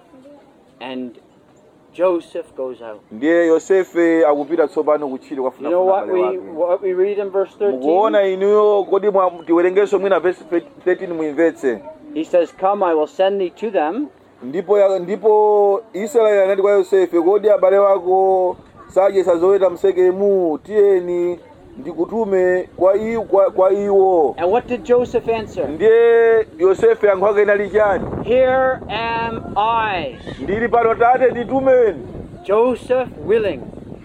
And Joseph goes out. ndiye yosefe akupita tsopano kutchire You know kwafunafuna what abale we wake what we read in verse 13? mukuona inuyo kodi mwa- tiwerengenso mwina verse 13 muimvetse He says, Come, I will send thee to them, ndipo ya- ndipo israeli anati kwa yosefe kodi abale wako sadyesa zoweta msekemu tiyeni ndikutume kwa, i, kwa, kwa iwo And what did Joseph answer? ndiye yosefe yankho ake inali chani Here am I, ndili pano tate nditumeni Joseph willing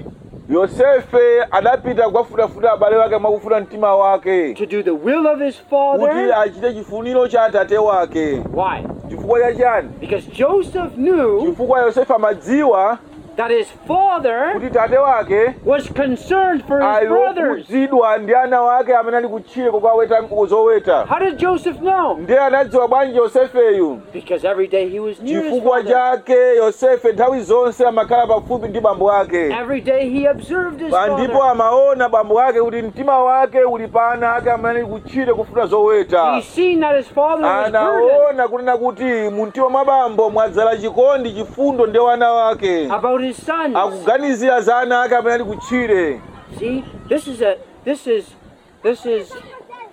yosefe adapita kukafunafuna abale wake mwakufuna mtima wake to do the will of his kuti father. achite chifuniro cha atate wake Why? chifukwa cha chani Because Joseph knew chifukwa yosefe amadziwa that his father kuti tate wake was concerned for his ali brothers. okhudzidwa ndi ana wake amene ali kutchire kukaweta zoweta How did Joseph know? ndiye anadziwa bwanji yosefeyu Because every day he was near his chifukwa father. chake yosefe nthawi zonse amakhala pafupi ndi bambo ake Every day he observed his Pa ndipo father. amaona bambo ake kuti mtima wake uli pa ana ake amene ali kutchire kufuna zoweta He seen that his father was burdened anaona kunena kuti mu mtima mwa bambo mwadzala chikondi chifundo ndi wana wake about his sons. akuganizira za ana ake amene ali kutchire See, this is a this is this is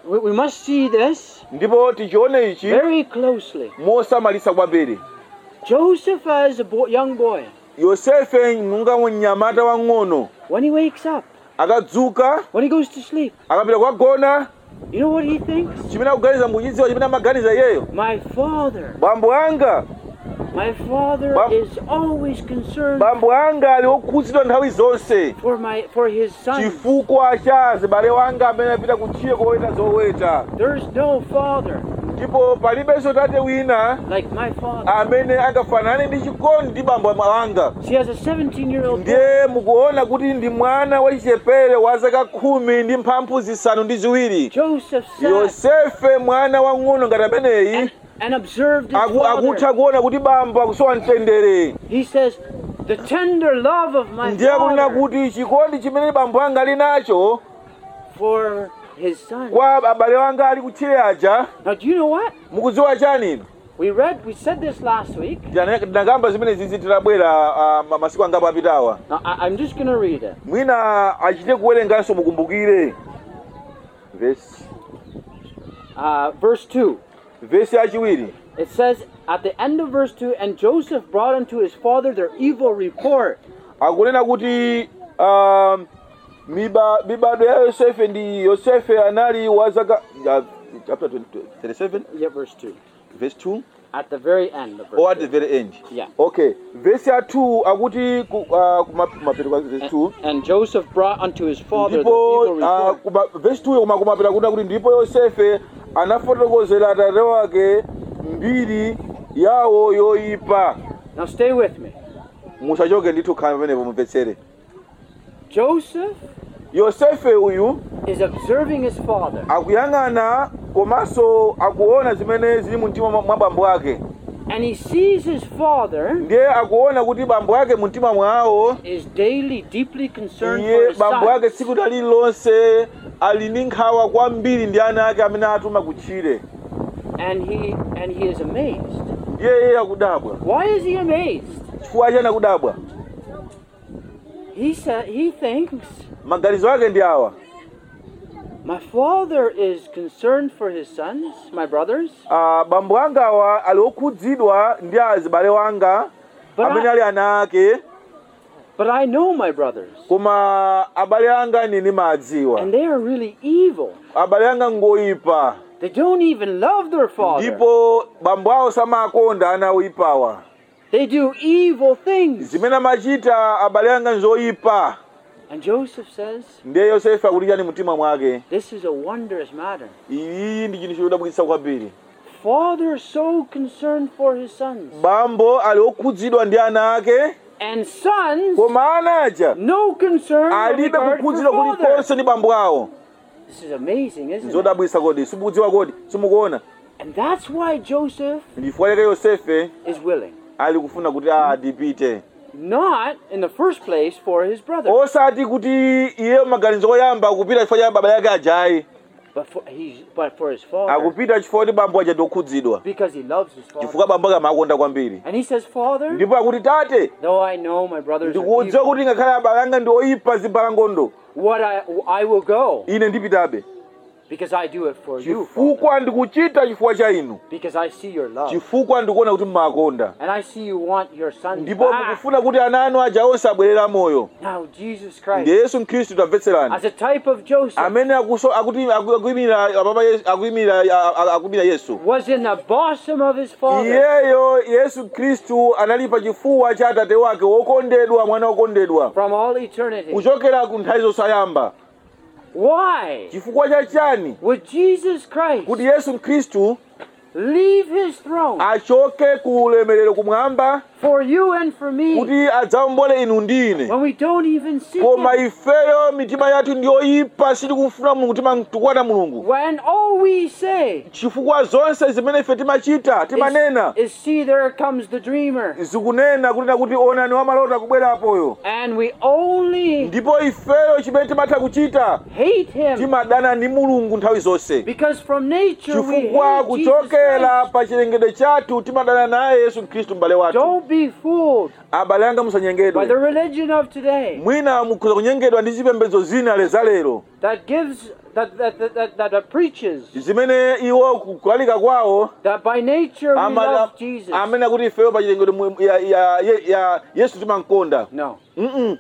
we, we must see this ndipo tichione ichi very closely. mosamalisa kwambiri Joseph, as a bo- young boy, yosefe munga mnyamata wang'ono when he wakes up, akadzuka when he goes to sleep, akapita kukagona you know what he thinks? chimene akuganiza muchidziwa chimene amaganiza iyeyo My father, bambo anga my father Bam- is always concerned bambo anga ali okhudzidwa nthawi zonse for my for his son. chifukwa cha zibale wanga amene apita kutchiye koweta zoweta There's no father ndipo palibenso tate wina like my father. amene angafanane ndi chikondi ndi bambo wanga She has a 17-year-old boy. ndiye mukuona kuti ndi mwana wachichepere wa zaka khumi ndi mphamvu zisanu ndi ziwiri Joseph sat yosefe mwana wang'ono ngati ameneyi and, and observed his aku- akutha father. kuona kuti bambo akusowa mtendere He says, the tender love of my ndiye kunena father kuti chikondi chimene bambo anga ali nacho for his son. kwa abale wanga ali kutchire aja Now, do you know what? mukudziwa chani inu We read, we said this last week. ndakamba zimene zizi titabwera ah, ma- masiku angapo apitawa Now, I, I'm just going to read it. mwina achite kuwerenganso mukumbukire vesi Uh, verse 2. vesi yachiwiri It says at the end of verse 2 and Joseph brought unto his father their evil report. akunena kuti um, miba- mibado ya yosefe ndi yosefe anali wa zaka uh, chapter 20 37 Yeah, verse 2. verse 2 At the very end of verse or at 2. the very end Yeah. okay verse ya 2 akuti ku- uh, kuma- kumapeto kwa verse 2 And, and Joseph brought unto his father the ndipo evil uh, report. kuma- verse 2 koma kumapita kuti kuti ndipo yosefe anafotokozera atate wake mbiri yawo yoyipa Now stay with me. musachoke ndithu khala pamenepo mumvetsere Joseph yosefe uyu is observing his father. akuyang'ana komanso akuona zimene zili mu mtima mwa mwa bambo ake And he sees his father ndiye akuona kuti bambo ake mu mtima mwawo is daily deeply concerned for iye his bambo son. ake tsiku lililonse ali ndi nkhawa kwambiri ndi ana ake amene atuma kutchire And he and he is amazed. ndiye iye akudabwa Why is he amazed? chifukwa chani akudabwa He said he thinks maganizo ake ndi awa my father is concerned for his sons, my brothers, Ah, bambo anga awa ali okhudzidwa ndi azibale wanga but amene I, ali ana ake but I know my brothers, koma abale anga ine ndimadziwa and they are really evil. abale anga ngoyipa They don't even love their father. ndipo bambo awo samakonda ana oyipawa They do evil things. zimene amachita abale anga nzoyipa And Joseph says, ndiye yosefe akuti chani mtima mwake this is a wondrous matter. iyi ndi chinthu chodabwitsa kwambiri Father so concerned for his sons, bambo ali okhudzidwa ndi ana ake and sons koma ana aja no concern or alibe regard for kukhudzidwa father. kulikonse ndi bambo awo This is amazing, isn't it? zodabwitsa kodi simukudziwa kodi simukuona And that's why Joseph ndifukwa chake yosefe is willing. ali kufuna kuti a ndipite Not in the first place for his brother, osati kuti iye maganizo oyamba akupita chifukwa cha baba yake ajayi but for he's but for his father akupita chifukwa kuti bambo aja ndokhudzidwa because he loves his father. chifukwa bambo ake amakonda kwambiri And he says, Father, ndipo akuti tate though I know my brothers are ndikudziwa evil, kuti ngakhale abale anga ndi oyipa zimbalangondo what I I will go ine ndipitabe because I do it for you, Father. chifukwa ndikuchita chifukwa cha inu because I see your love chifukwa ndikuona kuti mmakonda and I see you want your sons ndipo back. mukufuna kuti ana anu aja onse abwerera moyo Now Jesus Christ, ndiye yesu mkhristu tamvetserani as a type of Joseph, amene akuso- akuti aku- akuyimirira ababa Yesu- akuyimirira a- a- akuyimirira yesu was in the bosom of his father. iyeyo yesu khristu anali pa chifuwa cha atate wake wokondedwa mwana wokondedwa From all eternity. kuchokera ku nthawi zosayamba Why chifukwa cha chani would Jesus Christ kuti yesu mkhristu leave his throne achoke ku ulemerero kumwamba for you and for me kuti adzaombole inu ndi ine when we don't even seek koma him? ifeyo mitima yathu ndi yoyipa sitikufuna mulungu timakwana mulungu When all we say chifukwa zonse zimene ife timachita timanena is, is see there comes the dreamer zikunena kunena kuti onani wamalota kubwerapoyo and we only ndipo ifeyo chimene timatha kuchita hate him timadana ndi mulungu nthawi zonse because from nature we chifukwa hate Jesus kuchokera poyera pa chilengedwe chathu timadana naye yesu khristu m'bale wathu Don't be fooled abale anga by musanyengedwe the religion of today mwina mukhoza kunyengedwa ndi zipembedzo zina lezalero that gives that that that, that, that, that preaches zimene iwo kulalika kwawo that by nature we ama- love Jesus. amene akuti ifeyo pa chilengedwe mu- ya, ya, ya, ya yesu timankonda No, Mm-mm.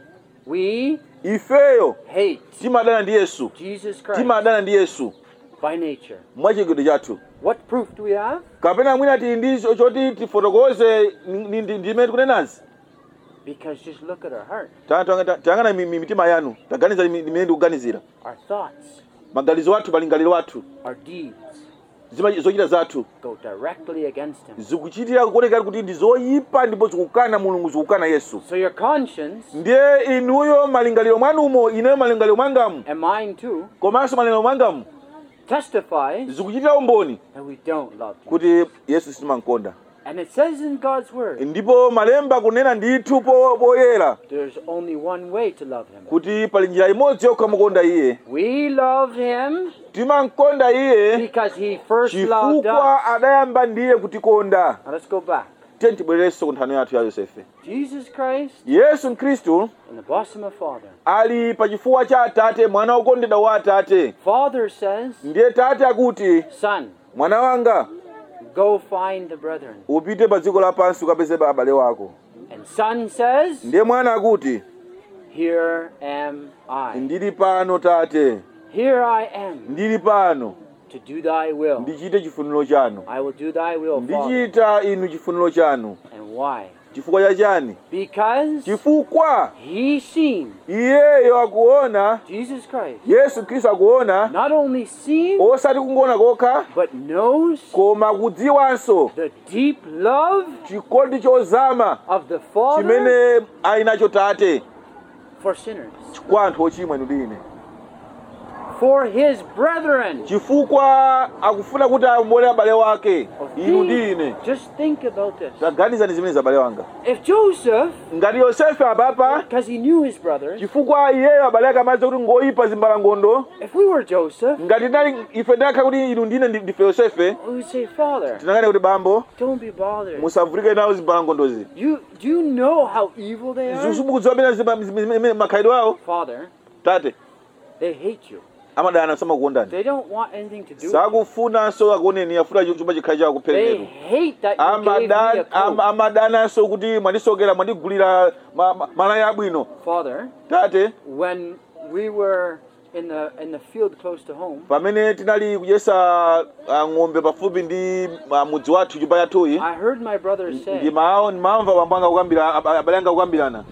we ifeyo hate timadana ndi yesu Jesus Christ timadana ndi yesu by nature. mwa chilengedwe chathu What proof do we have? kapena mwina tili ndi cho- choti tifotokoze ndi- ndi- ndimene tikunenazi Because just look at our heart, Ta- ta- ta- tayang'ana mi- mi- mitima yanu taganiza mi- imene ndikuganizira our thoughts, maganizo athu malingaliro athu our deeds zima- zochita zathu go directly against Him. zikuchitira kuonekera kuti ndi zoyipa ndipo zikukana mulungu zikukana yesu So your conscience ndiye inuyo malingaliro mwanumo ineyo malingaliro mwangamu and mine too komanso malingaliro mwangamu testifies zikuchitira umboni that we don't love Him. kuti yesu sitimankonda And it says in God's Word, ndipo malemba kunena ndithu po- poyera there's only one way to love Him. kuti pali njira imodzi yokha mukonda iye We love Him timankonda iye because He first loved us. chifukwa adayamba ndiye kutikonda Now let's go back. tiye tibwererenso ku nthano yathu ya yosefe Jesus Christ yesu mkhristu in the bosom of Father. ali pa chifuwa cha atate mwana wokondedwa wa atate Father says, ndiye tate akuti Son, mwana wanga go find the brethren. upite pa dziko lapansi ukapeze abale wako And son says, ndiye mwana akuti Here am I. ndili pano tate Here I am ndili pano to do thy will. ndichite chifuniro chanu I will do thy will, Father. ndichita inu chifuniro chanu And why? chifukwa cha chani Because chifukwa he seen iyeyo akuona Jesus Christ. yesu khristu akuona Not only seen, osati kungoona kokha but knows koma kudziwanso the deep love chikondi chozama of the Father chimene ali nacho tate for sinners, kwa anthu ochimwa inu ndine for his brethren. chifukwa akufuna kuti amone abale wake inu ndine Just think about this. taganizani zimene abale wanga If Joseph, ngati yosefe apapa because he knew his brothers, chifukwa iyeyo abale ake amadziwa kuti ngoyipa zimbalangondo if we were Joseph, ngati nali ife ndakhala kuti inu ndine ndi- ndife yosefe we would say, Father, tinakane kuti bambo don't be bothered. musavutike nawo zimbalangondozi You do you know how evil they are? zikudziwa mene zima- zima- zimene makhalidwe awo Father, tate they hate you. amadana samakukondani They don't want anything to do with you. sakufunanso akuoneni afuna chuma chikhali chawo They kuphereketu hate that you gave me a Amadan- am- coat. amadananso kuti mwandisokera mwandigulira ma- ma- malaya abwino Father, tate when we were in the in the field close to home, pamene tinali kudyesa ah, ng'ombe pafupi ndi ah, mudzi wathu nyumba yathuyi I heard my brothers say ndimamva bambo anga kukambira ab- abale anga kukambirana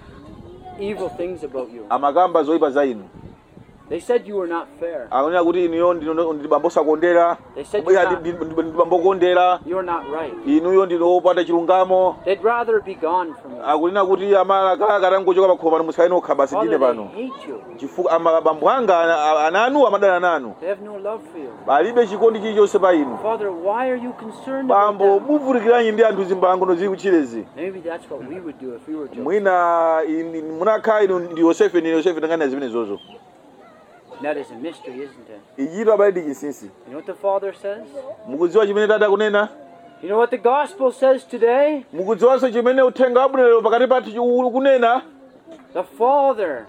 evil things about you. amakamba zoyipa za inu They said you were not fair. akunena kuti inuyo ndino- ndi bambo sakondera They said Kubwera you're ndi- not, ndi ndi bambo kondera you're not right. inuyo ndino opanda chilungamo They'd rather be gone from you. akunena kuti amalakala katangochoka pakhomo pano musakhale nokha basi ndine Father, they pano hate you. chifukwa ama- bambo anga ana- ana anu amadana nanu They have no love for you. palibe chikondi chilichonse pa inu Father, why are you concerned bambo about them? muvutikiranyi ndi anthu zimbalangono zili kuchilezi Maybe that's what we would do if we were Joseph. mwina ini- munakhala inu ndi yosefe ndi yosefe tangana zimenezozo That is a mystery, isn't it? ichito abale ndi chinsinsi You know what the Father says? mukudziwa chimene tate akunena You know what the gospel says today? mukudziwanso chimene uthenga wabwinolero pakati pathu chi- ukunena The Father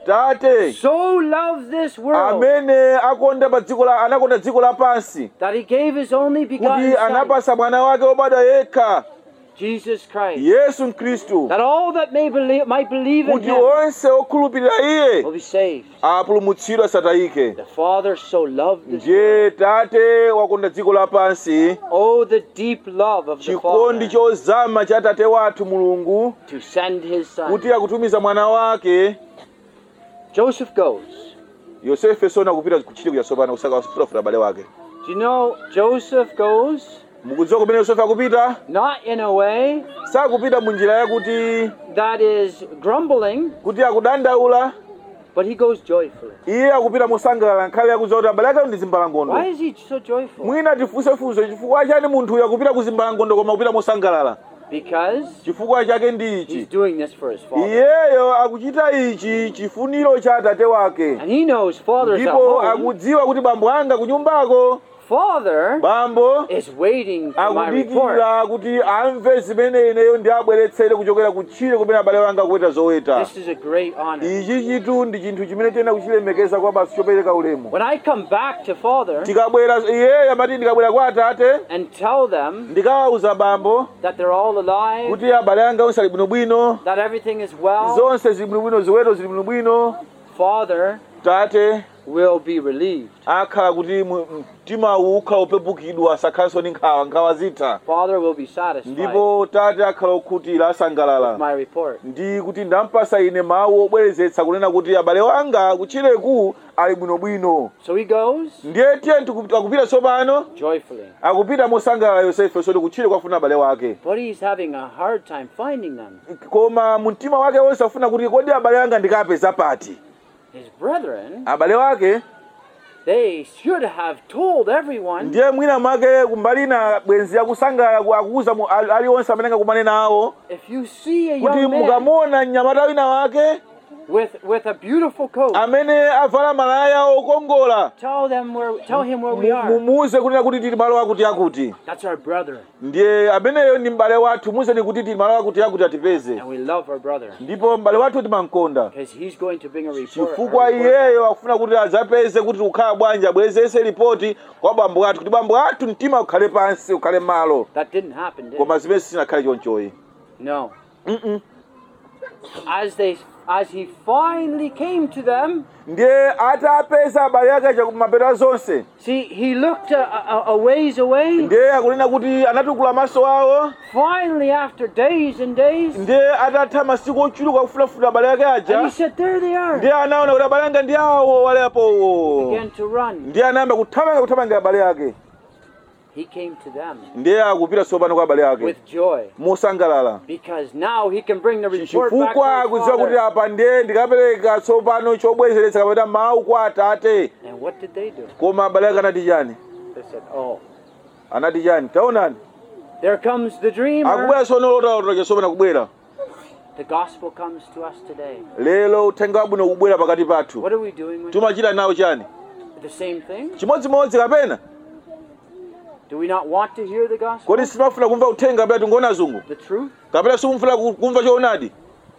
tate so loved this world amene akonda pa dziko la anakonda dziko lapansi that he gave his only begotten kuti Son, anapasa mwana wake wobadwa yekha Jesus Christ, yesu mkhristu that all that may believe might believe in kuti him onse okhulupirira iye will be saved. apulumutsidwe asatayike The Father so loved this world. ndiye tate wakonda dziko lapansi Oh, the deep love of the chikondi Father chozama cha tate wathu mulungu to send his Son. kuti akutumiza mwana wake Joseph goes. yosefe sona kupita kuchiti kuja sopano kusaka kufulafula abale wake Do you know Joseph goes mukudziwa kumene yosefe akupita not in a way sakupita mu njira yakuti that is grumbling, kuti akudandaula but he goes joyfully. iye akupita mosangalala nkhale yakudziwa kuti abale ake ndi zimbalangondo Why is he so joyful? mwina tifunsefunse chifukwa chani munthuyu akupita ku zimbalangondo koma akupita mosangalala Because chifukwa chake ndi he's ichi doing this for his father. iyeyo akuchita ichi chifuniro cha atate wake And he knows father's at ndipo home. akudziwa kuti bambo anga kunyumbako father bambo is waiting for my report. akudikira kuti amve zimene ineyo ndiabweretsere kuchokera kutchire kumene abale wanga akuweta zoweta This is a great honor. ichi chitu ndi chinthu chimene tiyenera kuchilemekeza kwa basi chopereka ulemu When I come back to father tikabwera iyeyo amati ndikabwera kwa atate and tell them ndikawawuza bambo that they're all alive, kuti abale anga onse ali bwinobwino that everything is well, zonse zili bwinobwino ziweto zili bwinobwino father tate will be relieved. akhala kuti mu- mtima ukhala upepukidwa asakhalenso ndi nkhawa nkhawa zitha Father will be satisfied ndipo tate akhala okhutira asangalala with my report. ndi kuti ndampasa ine mawu obwerezetsa kunena kuti abale wanga kutchireku ali bwinobwino So he goes ndiye tiye tiku- akupita tsopano joyfully. akupita mosangalala yosefe soti kutchire kwafuna abale wake But he's having a hard time finding them. koma mu mtima wake wonse afuna kuti kodi abale anga ndikapeza pati His brethren, abale wake they should have told everyone ndiye mwina mwake kumbali ina bwenzi akusangalala ku- akuuza mu- ali- aliwonse amene angakumane nawo if you see a kuti young man mukamona mnyamata wina wake with, with a beautiful coat, amene avala malaya okongola tell them where tell him where we mu- are. mumuuze kunena kuti tili malo akuti akuti That's our brother. ndiye ameneyo ndi m'bale wathu muuzeni kuti tili malo akuti akuti atipeze And we love our brother. ndipo m'bale wathu timamkonda Because he's going to bring a report. chifukwa a report. iyeyo akufuna kuti adzapeze kuti kukhala bwanji abwezese ripoti kwa bambo athu kuti bambo athu mtima ukhale pansi ukhale malo That didn't happen, did it? koma zimene sinakhale chonchoyi No. Mm-mm. As they as he finally came to them, ndiye atapeza abale ake aja kumapeto zonse see, he looked a, a, a ways away. ndiye akunena kuti anatukula maso awo Finally, after days and days, ndiye atatha masiku ochuluka kufunafuna abale ake and he aja said, There they are. ndiye anaona kuti abale anga ndi awo walepowo Began to run. ndiye anayamba kuthamanga kuthamanga abale ake He came to them ndiye akupita tsopano kwa abale ake with joy mosangalala because now he can bring the report back chifukwa to his akudziwa kuti father. apa ndiye ndikapereka tsopano chobwezeretsa kapena mawu kwa atate And what did they do? koma abale ake anati chani They said, Oh, anati chani taonani there comes the dreamer. akubwera tsono lotalotoke tsopano kubwera The gospel comes to us today. lero uthenga wabwino kubwera pakati pathu What are we doing with tumachita nawo chani the same thing? chimodzimodzi kapena Do we not want to hear the gospel? kodi simafuna kumva uthenga kapena tungoona zungu The truth? kapena simufuna ku- kumva choonadi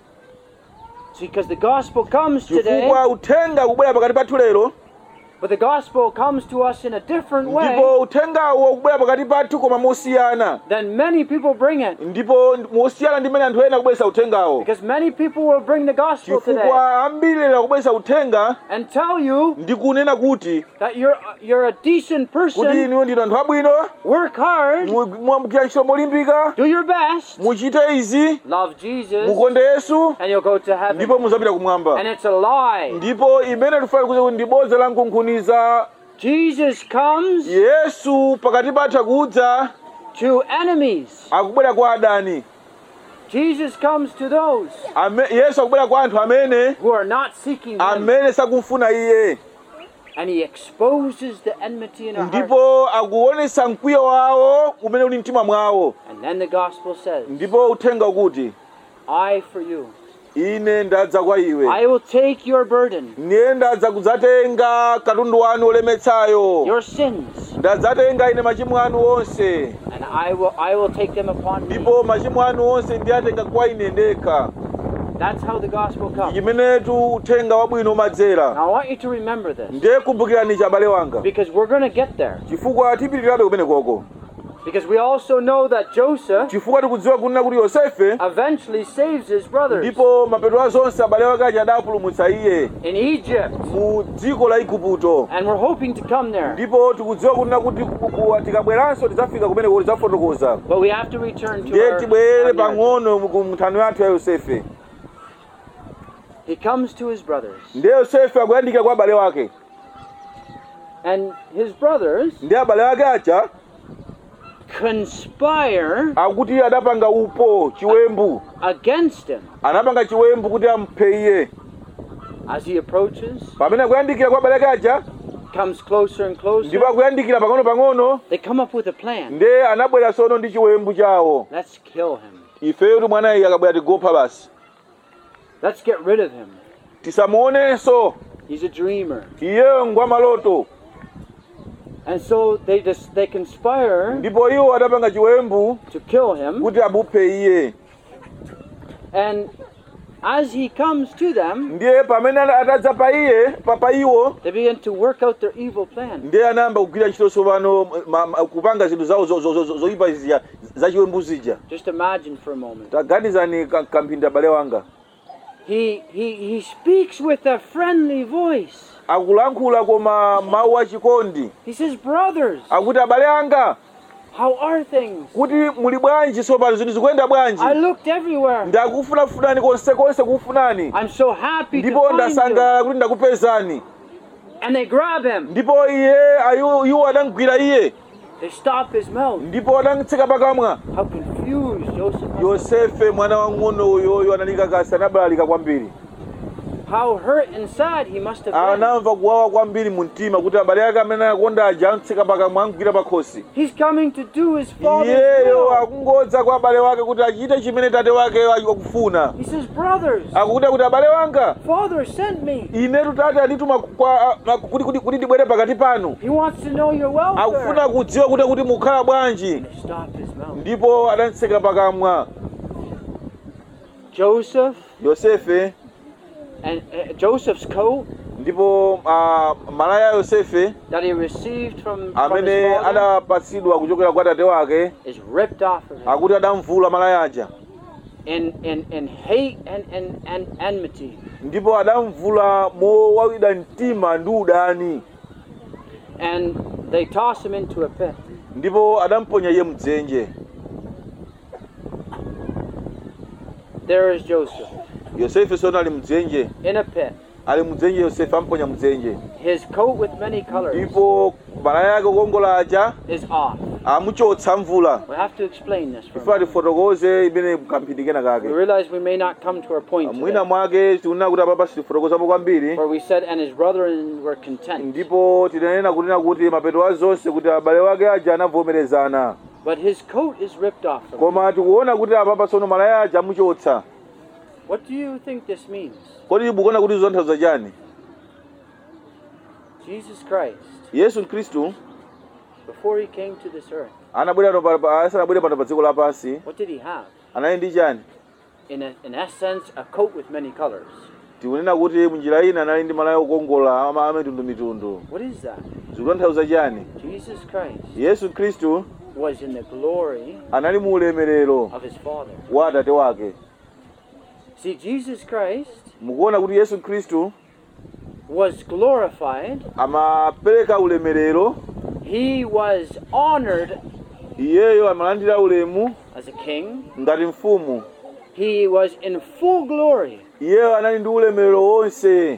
See, because the gospel comes today, chifukwa uthenga kubwera pakati pathu lero but the gospel comes to us in a different way ndipo uthengawo kubwera pakati pathu koma mosiyana than many people bring it. ndipo mosiyana ndi mmene anthu ena akubweretsa uthengawo Because many people will bring the gospel today chifukwa ambiri lero akubweretsa uthenga and tell you ndi kunena kuti that you're you're a decent kuti person, inu ndinu anthu abwino work hard, mu- mwamukira ntchito molimbika do your best, muchite izi love Jesus, mukonde yesu and you'll go to heaven. ndipo muzapita kumwamba And it's a lie. ndipo imene tifuna kuza kuti ndi bodza la nkunkhuniza Jesus comes yesu pakati pathu akudza to enemies. akubwera kwa adani Jesus comes to those Ame, yesu akubwera kwa anthu amene who are not seeking Him. amene sakumfuna iye And He exposes the enmity in our hearts. ndipo akuonesa mkwiyo wawo umene uli mtima mwawo And then the gospel says, ndipo uthenga ukuti I for you. ine ndadza kwa iwe I will take your burden, niye ndadza kudzatenga katundu wanu olemetsayo your sins, ndadzatenga ine machimo anu onse and I will I will take them upon me. ndipo machimo anu onse ndiyatenga kwa ine ndekha That's how the gospel comes. chimenetu uthenga wabwino umadzera Now I want you to remember this ndiye kumbukirani abale wanga because we're going to get there. chifukwa tipitirirabe kumenekoko Because we also know that Joseph chifukwa tikudziwa kunena kuti yosefe eventually saves his brothers ndipo mapeto a zonse abale wake aja adapulumutsa iye in Egypt, mu dziko la igupto and we're hoping to come there. ndipo tikudziwa kunena kuti ku- ku- tikabweranso tidzafika kumeneko tidzafotokoza But we have to return to ndiye our, tibwere our narrative. pang'ono ku nthano yathu ya yosefe He comes to his brothers, ndiye yosefe akuyandikira kwa abale wake and his brothers ndiye abale wake aja conspire akuti adapanga upo chiwembu against him anapanga chiwembu kuti amuphe iye as he approaches, pamene akuyandikira kwa abale ake aja comes closer and closer. ndipo akuyandikira pang'ono pang'ono They come up with a plan. ndiye anabwera sono ndi chiwembu chawo Let's kill him. ifeyo kuti mwana iye akabwera tigopha basi Let's get rid of him. tisamuonenso He's a dreamer. iyeyo ngwa maloto And so they just they conspire ndipo iwo adapanga chiwembu to kill him. kuti amuphe iye And as he comes to them, ndiye pamene atadza pa iye pa pa iwo they begin to work out their evil plan. ndiye anayamba kugwira ntchito tsopano ma- ma- kupanga zinthu zawo zo- zo- zo- zoyipa zija za chiwembu zija Just imagine for a moment. taganizani ka- kamphindi abale wanga He he he speaks with a friendly voice. akulankhula koma mawu achikondi He says, "Brothers, akuti abale anga how are things? kuti muli bwanji tsopano zinthu zikuyenda bwanji I looked everywhere. ndakufunafunani konse konse kufunani I'm so happy to ndipo find you." ndasangalala kuti ndakupezani And they grab him. ndipo iye ayu iwo adamgwira iye They stop his mouth. ndipo adamtseka pakamwa How confused Joseph was. yosefe mwana wang'ono uyoyo analikakasi anabalalika kwambiri How hurt and sad he must have been. anamva kuwawa kwambiri mu mtima kuti abale ake amene anakonda aja amtseka pakamwa amgwira pakhosi He's coming to do his father's iyeyo will. akungodza kwa abale wake kuti achite chimene tate wake akufuna He says, Brothers, akukuta kuti abale wanga Father sent me. inetu tate andituma kwa- a- kuti- kuti kuti ndibwere pakati panu He wants to know your welfare. akufuna kudziwa kuti kuti mukhala bwanji They stop his mouth. ndipo adantseka pakamwa Joseph yosefe and uh, Joseph's coat ndipo ah, malaya ya yosefe that he received from, from amene his father adapatsidwa kuchokera kwa tate wake is ripped off of him akuti adamvula malaya aja in, in, in hate and, and, and enmity. ndipo adamvula mowawida mtima ndi udani And they toss him into a pit. ndipo adamponya iye mdzenje There is Joseph yosefe sono ali mdzenje in a pit, ali mdzenje yosefe amponya mdzenje his coat with many colors ndipo malaya yake kukongola aja is off. amuchotsa mvula We have to explain this. For a ife moment. tifotokoze imene kamphindi kena We kake realize we may not come to our point mwina today, mwake tikunena kuti apapa sitifotokozapo kwambiri where we said, and his brethren were content. ndipo tinanena kunena kuti mapeto a zonse kuti abale wake aja anavomerezana But his coat is ripped off. From him. koma tikuona kuti apapa tsono malaya aja amuchotsa What do you think this means? kodi mukuona kuti zonthauza chani Jesus Christ, yesu khristu before he came to this earth, anabwera pano pa- pa- asanabwere pano pa dziko lapansi what did he have? anali ndi chani In, a, in essence, a coat with many colors. tikunena kuti munjira ina anali ndi malaya okongola ama- amitundumitundu What is that? zikutanthauza chani Jesus Christ yesu khristu was in the glory anali mu ulemerero of his Father. wa atate wake See, Jesus Christ mukuona kuti yesu khristu was glorified, amapereka ulemerero he was honored iyeyo amalandira ulemu as a king, ngati mfumu he was in full glory, iyeyo anali ndi ulemerero wonse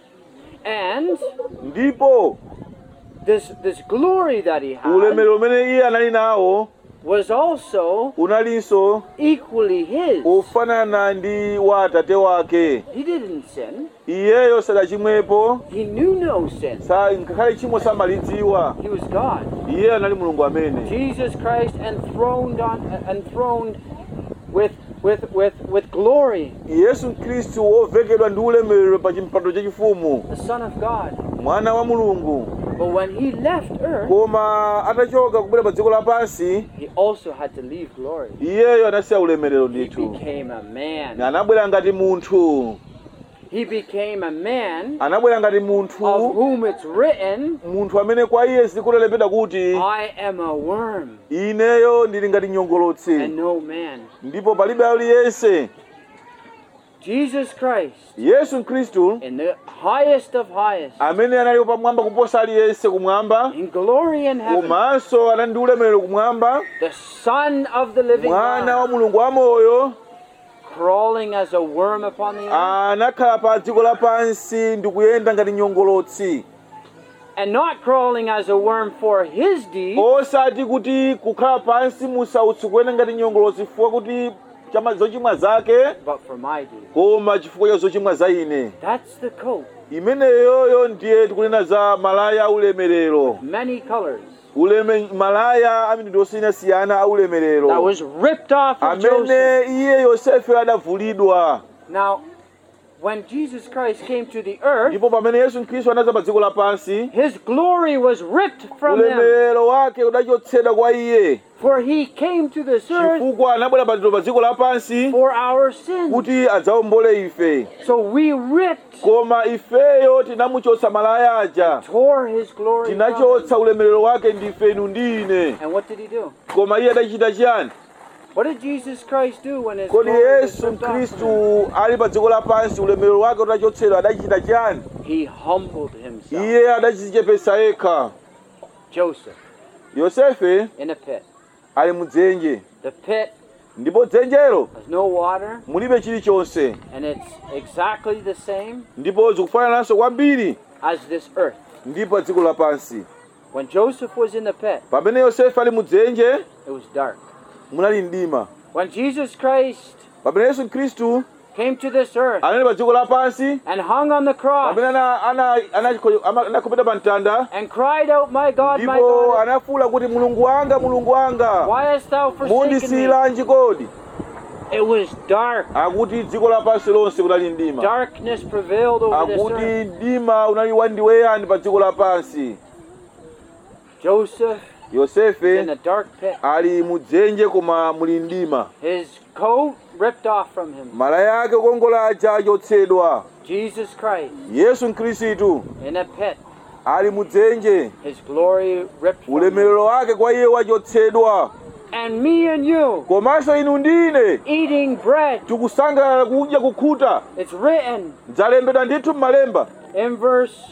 and ndipo this, this glory that he had ulemerero umene iye anali nawo was also unalinso equally his. ofanana ndi wa atate wake He didn't sin, iyeyo sadachimwepo he knew no sin. sa ngakhale chimo samalidziwa He was God. iyeyo anali mulungu amene Jesus Christ enthroned on enthroned with with with with glory, yesu khristu wovekedwa ndi ulemerero pa chimpando chachifumu the Son of God. mwana wa mulungu But when he left earth, koma atachoka kubwera pa dziko lapansi he also had to leave glory. iyeyo anasiya ulemerero He ndithu became a man. anabwera ngati munthu He became a man anabwera ngati of munthu whom it's written, munthu amene kwa iye zikulembedwa kuti I am a worm ineyo ndili ngati nyongolotsi and no man. ndipo palibe aliyense Jesus Christ, yesu khristu in the highest of highest, amene analipo pamwamba kuposa aliyense kumwamba in glory in heaven, komanso anali ndi ulemerero kumwamba the Son of the living mwana God, wa mulungu wamoyo crawling as a worm upon the earth, anakhala pa dziko lapansi ndi kuyenda ngati nyongolotsi and not crawling as a worm for his deed, osati kuti kukhala pansi musautsi kuyenda ngati nyongolotsi chifukwa kuti chama zochimwa zake but for my deed. koma chifukwa cha zochimwa za ine That's the coat, imeneyoyo ndiye tikunena za malaya aulemerero many colors, uleme malaya amitundu osiyanasiyana that aulemerero was ripped off of Joseph. amene iye yosefe adavulidwa Now, when Jesus Christ came to the earth, ndipo pamene yesu khristu anaza pa dziko lapansi his glory was ripped from him. ulemerero wake udachotsedwa kwa iye For he came to this earth chifukwa anabwera pa pa dziko lapansi for our sins. kuti adzawombole ife So we ripped, koma ifeyo tinamuchotsa malaya aja tore his glory. From him. tinachotsa ulemerero wake ndife inu ndine And what did he do? koma iye adachita chiyani What did Jesus Christ do when his kodi glory was yesu ripped off from him? khristu ali pa dziko lapansi ulemerero wake utachotsedwa adachita chiyani He humbled himself. iye adachichepesa yekha Joseph yosefe in a pit. ali mudzenje The pit ndipo dzenjero has no water, mulibe chilichonse and it's exactly the same ndipo zikufanananso kwambiri as this earth. ndi pa dziko lapansi When Joseph was in the pit, pamene yosefe ali mudzenje it was dark. munali mdima When Jesus Christ pamene yesu khristu came to this earth anali pa dziko lapansi and hung on the cross pamene ana- ana- ana- ama- anakhopeta pa mtanda and cried out, My God, my ndipo God, anafuwula kuti mulungu wanga mulungu wanga why hast thou forsaken me? mundisiyiranji kodi It was dark. akuti dziko lapansi lonse kunali mdima Darkness prevailed over this akuti earth. mdima unali wandiweyani pa dziko lapansi Joseph in yosefe a dark pit. ali mudzenje koma muli mdima His coat ripped off from him. malaya ake okongola aja achotsedwa Jesus Christ yesu mkhristu in a pit. ali mudzenje His glory ripped from him. ulemerero wake kwa iye wachotsedwa And me and you komanso inu ndine eating bread. tikusangalala kudya kukhuta It's written zalembedwa ndithu m'malemba in verse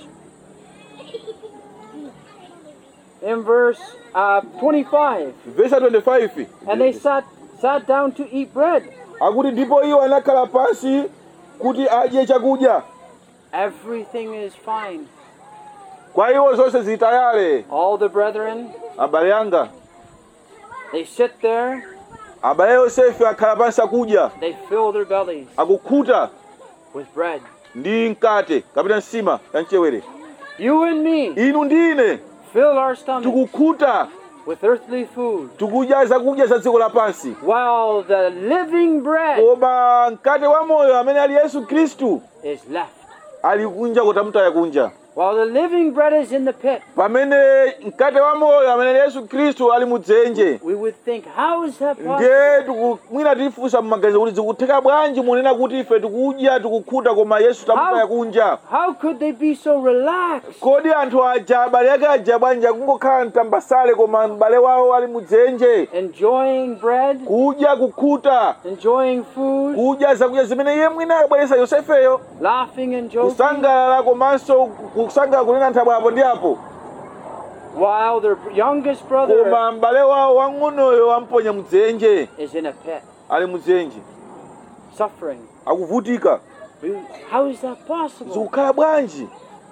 in verse uh, 25 vesa 25 and they sat sat down to eat bread akuti ndipo iwo anakhala pansi kuti adye chakudya everything is fine kwa iwo zonse zitayale all the brethren abale anga they sit there abale yosefe akhala pansi akudya they fill their bellies akukhuta with bread ndi mkate kapita nsima ya mchewere you and me inu ndine fill our stomachs tikukhuta with earthly food tikudya zakudya za dziko lapansi while the living bread koma mkate wa moyo amene ali yesu khristu is left ali kunja kotamutaya kunja while the living bread is in the pit pamene mkate wa moyo amene ali yesu khristu ali mudzenje we would think how is that possible ndiye tiku- mwina tifunsa mmaganizo kuti zikutheka bwanji munena kuti ife tikudya tikukhuta koma yesu tamutaya kunja how could they be so relaxed kodi anthu aja abale ake aja bwanji akungokhala mtambasale koma m'bale wawo ali mudzenje enjoying bread kudya kukhuta enjoying food kudya zakudya zimene iye mwina akubweretsa yosefeyo laughing and joking kusangalala komanso kusangalala kunena nthabwe apo ndi apo while their youngest brother koma m'bale wawo wang'onoyo wamponya mudzenje is in a pit ali mudzenje suffering akuvutika We- how is that possible zikukhala bwanji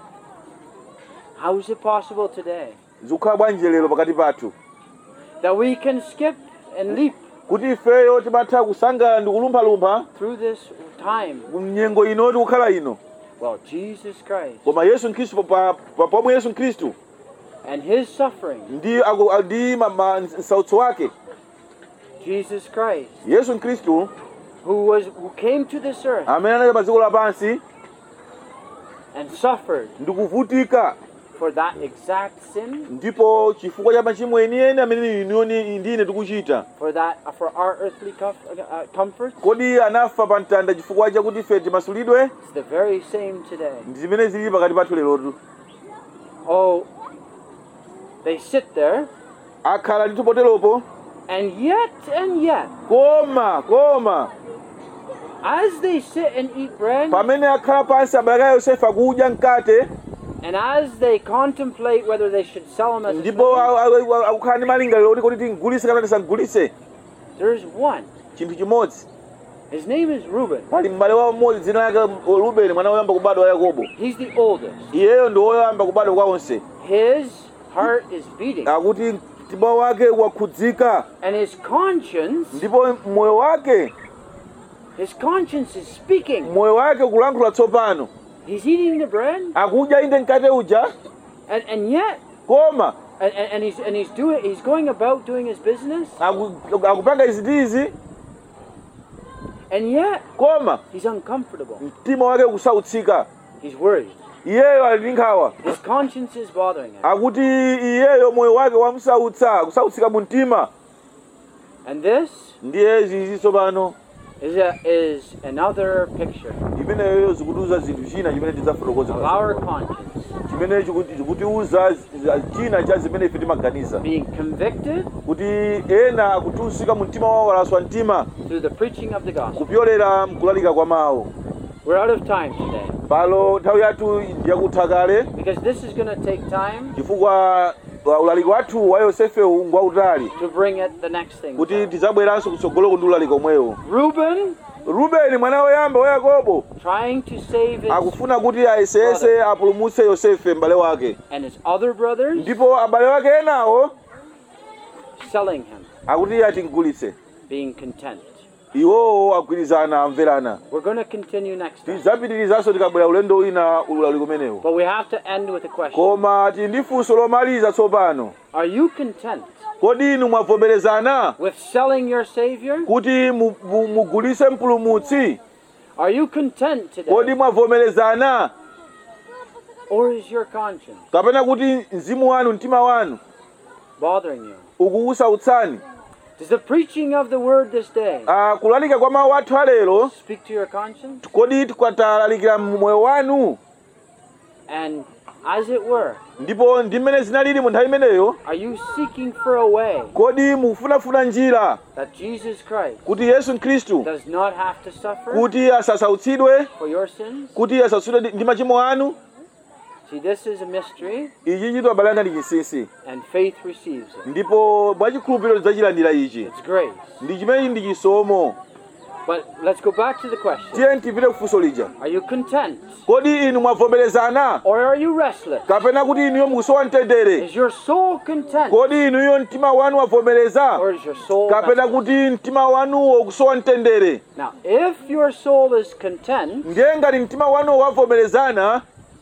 how is it possible today zikukhala bwanji lero pakati pathu that we can skip and leap kuti ifeyo timatha kusangalala ndi kulumphalumpha through this time mnyengo ino tikukhala ino well jesus christ koma yesu mkhristu pa- pa- pomwe yesu mkhristu and his suffering ndi aku- ndi ma- ma- msautso wake jesus christ yesu mkhristu who was who came to this earth amene anali pa dziko lapansi and suffered ndi kuvutika for that exact sin ndipo chifukwa cha machimo enieni amene inoni ndine tikuchita for that for our earthly comf- uh, comforts kodi anafa pa mtanda chifukwa chakuti ife timasulidwe it's the very same today ndi zimene zili pakati pathu lerotu oh they sit there akhala ndithu poteropo and yet and yet koma koma as they sit and eat bread pamene akhala pansi abale ake yosefe akudya mkate and as they contemplate whether they should sell him as a ndipo slave, a- a- a- akukhala ndi malingaliro kuti kuti tingulise kapena tisagulise there's one chinthu chimodzi his name is Reuben pali m'bale wawo mmodzi dzina lake rubeni mwana woyamba kubadwa wa yakobo he's the oldest iyeyo ndi woyamba kubadwa kwa onse his heart is beating akuti mtima wake wakhudzika and his conscience ndipo moyo wake his conscience is speaking moyo wake kulankhula tsopano he's eating the bread akudya inde mkate uja and, and yet koma and, and, and he's and he's doing he's going about doing his business aku- akupanga izi ndi izi And yet, koma he's uncomfortable. mtima wake kusautsika He's worried. iyeyo ali ndi nkhawa His conscience is bothering him. akuti iyeyo moyo wake wamsautsa kusautsika mu mtima And this ndiye zizi tsopano is, a, is another picture imeneyo zikutiuza zinthu china chimene tidzafotokoza of our conscience chimene chikuti- chikutiuza zi- china cha zimene ife timaganiza being convicted kuti ena akutusika mu mtima wawo alaswa mtima through the preaching of the gospel. kupyolera mkulalika kwa mawu We're out of time today palo nthawi yathu yakutha kale because this is going to take time chifukwa uh, ulaliki wathu wa yosefewu ngwautali to bring it the next thing. kuti tidzabweranso kutsogoloko ndi ulaliki omwewo Reuben rubeni mwana woyamba wa yakobo trying to save his akufuna kuti ayesese apulumutse yosefe m'bale wake and his other brothers ndipo abale wake enawo selling him, akuti atingulitse being content. iwowo agwirizana amverana We're going to continue next time. tidzapitirizanso tikabwera ulendo wina ulaliki umenewo But we have to end with a question. koma tili ndi funso lomaliza tsopano Are you content kodi inu mwavomerezana with selling your Savior? kuti mu- mu- mugulitse mpulumutsi Are you content kodi today? mwavomerezana Or is your conscience kapena kuti mzimu wanu mtima wanu bothering you? ukukusautsani Does the preaching of the word this day Ah, kulalika kwa mawu athu alero speak to your conscience? kodi tikwatalalikira mmoyo wanu And as it were, ndipo ndi mmene zinalili mu nthawi imeneyo are you seeking for a way kodi mukufunafuna njira that Jesus Christ kuti yesu khristu does not have to suffer kuti asasautsidwe for your sins? kuti asasautsidwe ndi machimo anu See, this is a mystery, ichi chito abalanga ndi chinsinsi and faith receives it. ndipo mwachikhulupiriro tidzachilandira ichi It's grace. ndi chimenechi ndi chisomo But let's go back to the question tiye tipite kufunso lija Are you content? kodi inu mwavomerezana Or are you restless? kapena kuti inuyo mukusowa mtendere Is your soul content? kodi inuyo mtima wanu wavomereza Or is your soul kapena restless? kuti mtima wanuwo ukusowa mtendere Now, if your soul is content ndiye ngati mtima wanuwo wavomerezana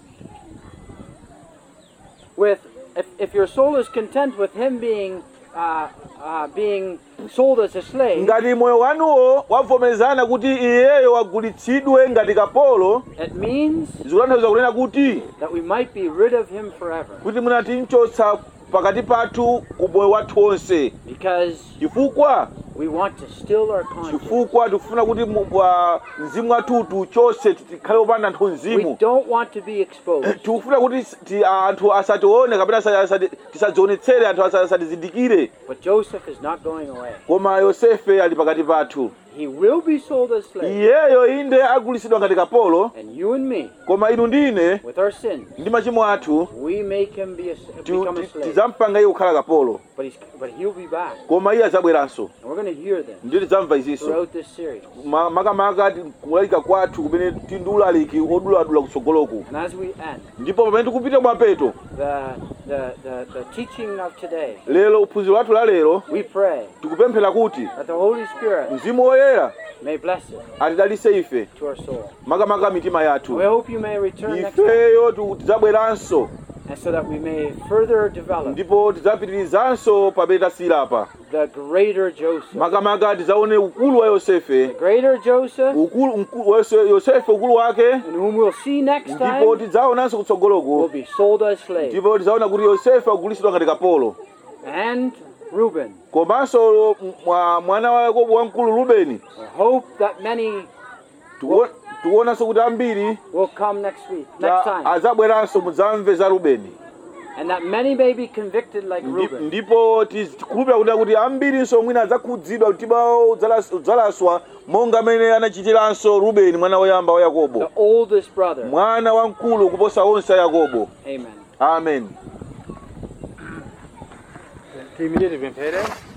with, if, if your soul is content with him being, uh, uh, being sold as a slave, ngati moyo wanuwo wavomerezana kuti iyeyo wagulitsidwe ngati kapolo it means zikutanthauza kunena kuti that we might be rid of him forever. kuti munatimchotsa pakati pathu ku moyo wathu wonse Because chifukwa we want to still our conscience. chifukwa tikufuna kuti mu- wa- mzimu wathutu chonse tikhale opanda anthu We mzimu don't want to be exposed. tikufuna kuti ti- anthu asatione kapena asa- asati- tisadzionetsere anthu asa- asatizindikire But Joseph is not going away. koma yosefe ali pakati pathu He will be sold as slave. iyeyo inde agulitsidwa ngati kapolo And you and me, koma inu ndine with our sins, ndi machimo athu we make him be a, ti- become a ti- slave. tidzampanga iye kukhala kapolo But, he's, but he'll be back. koma iye adzabweranso And we're going to hear this ndiyo tidzamva izinso throughout this series. Ma- makamaka ti- kulalika kwathu kumene ti ndi ulaliki oduladula kutsogoloku And as we end, ndipo pamene tikupita mwapeto the, the, the, the teaching of today, lero uphunziro wathu la lero we pray tikupemphera kuti that the Holy Spirit mzimu woyera may bless it atidalitse ife to our soul. makamaka mitima We yathu hope you may return next time, ifeyo tu- tidzabweranso and so that we may further develop ndipo tidzapitirizanso pamene tasiyirapa the greater Joseph. makamaka tidzaone ukulu wa yosefe The greater Joseph, ukulu mku- wa Yose- yosefe ukulu wake and whom we'll see next ndipo time, tidzaonanso will kutsogoloko be sold as slaves. ndipo tidzaona kuti yosefe agulitsidwa ngati kapolo And Reuben. komanso mwa- mwana wa yakobo wamkulu rubeni We hope that many Tikuo- tikuonanso kuti ambiri will come next week, next a- time, adzabweranso mudzamve za rubeni and that many may be convicted like Ndi- Reuben. ndipo tiz- tikhulupira kuti kuti ambirinso mwina adzakhudzidwa mtima wawo udzalas- udzalaswa monga amene anachitiranso rubeni mwana woyamba wa yakobo The oldest brother. mwana wamkulu kuposa onse a yakobo Amen. amen Three minutes, been paid, eh?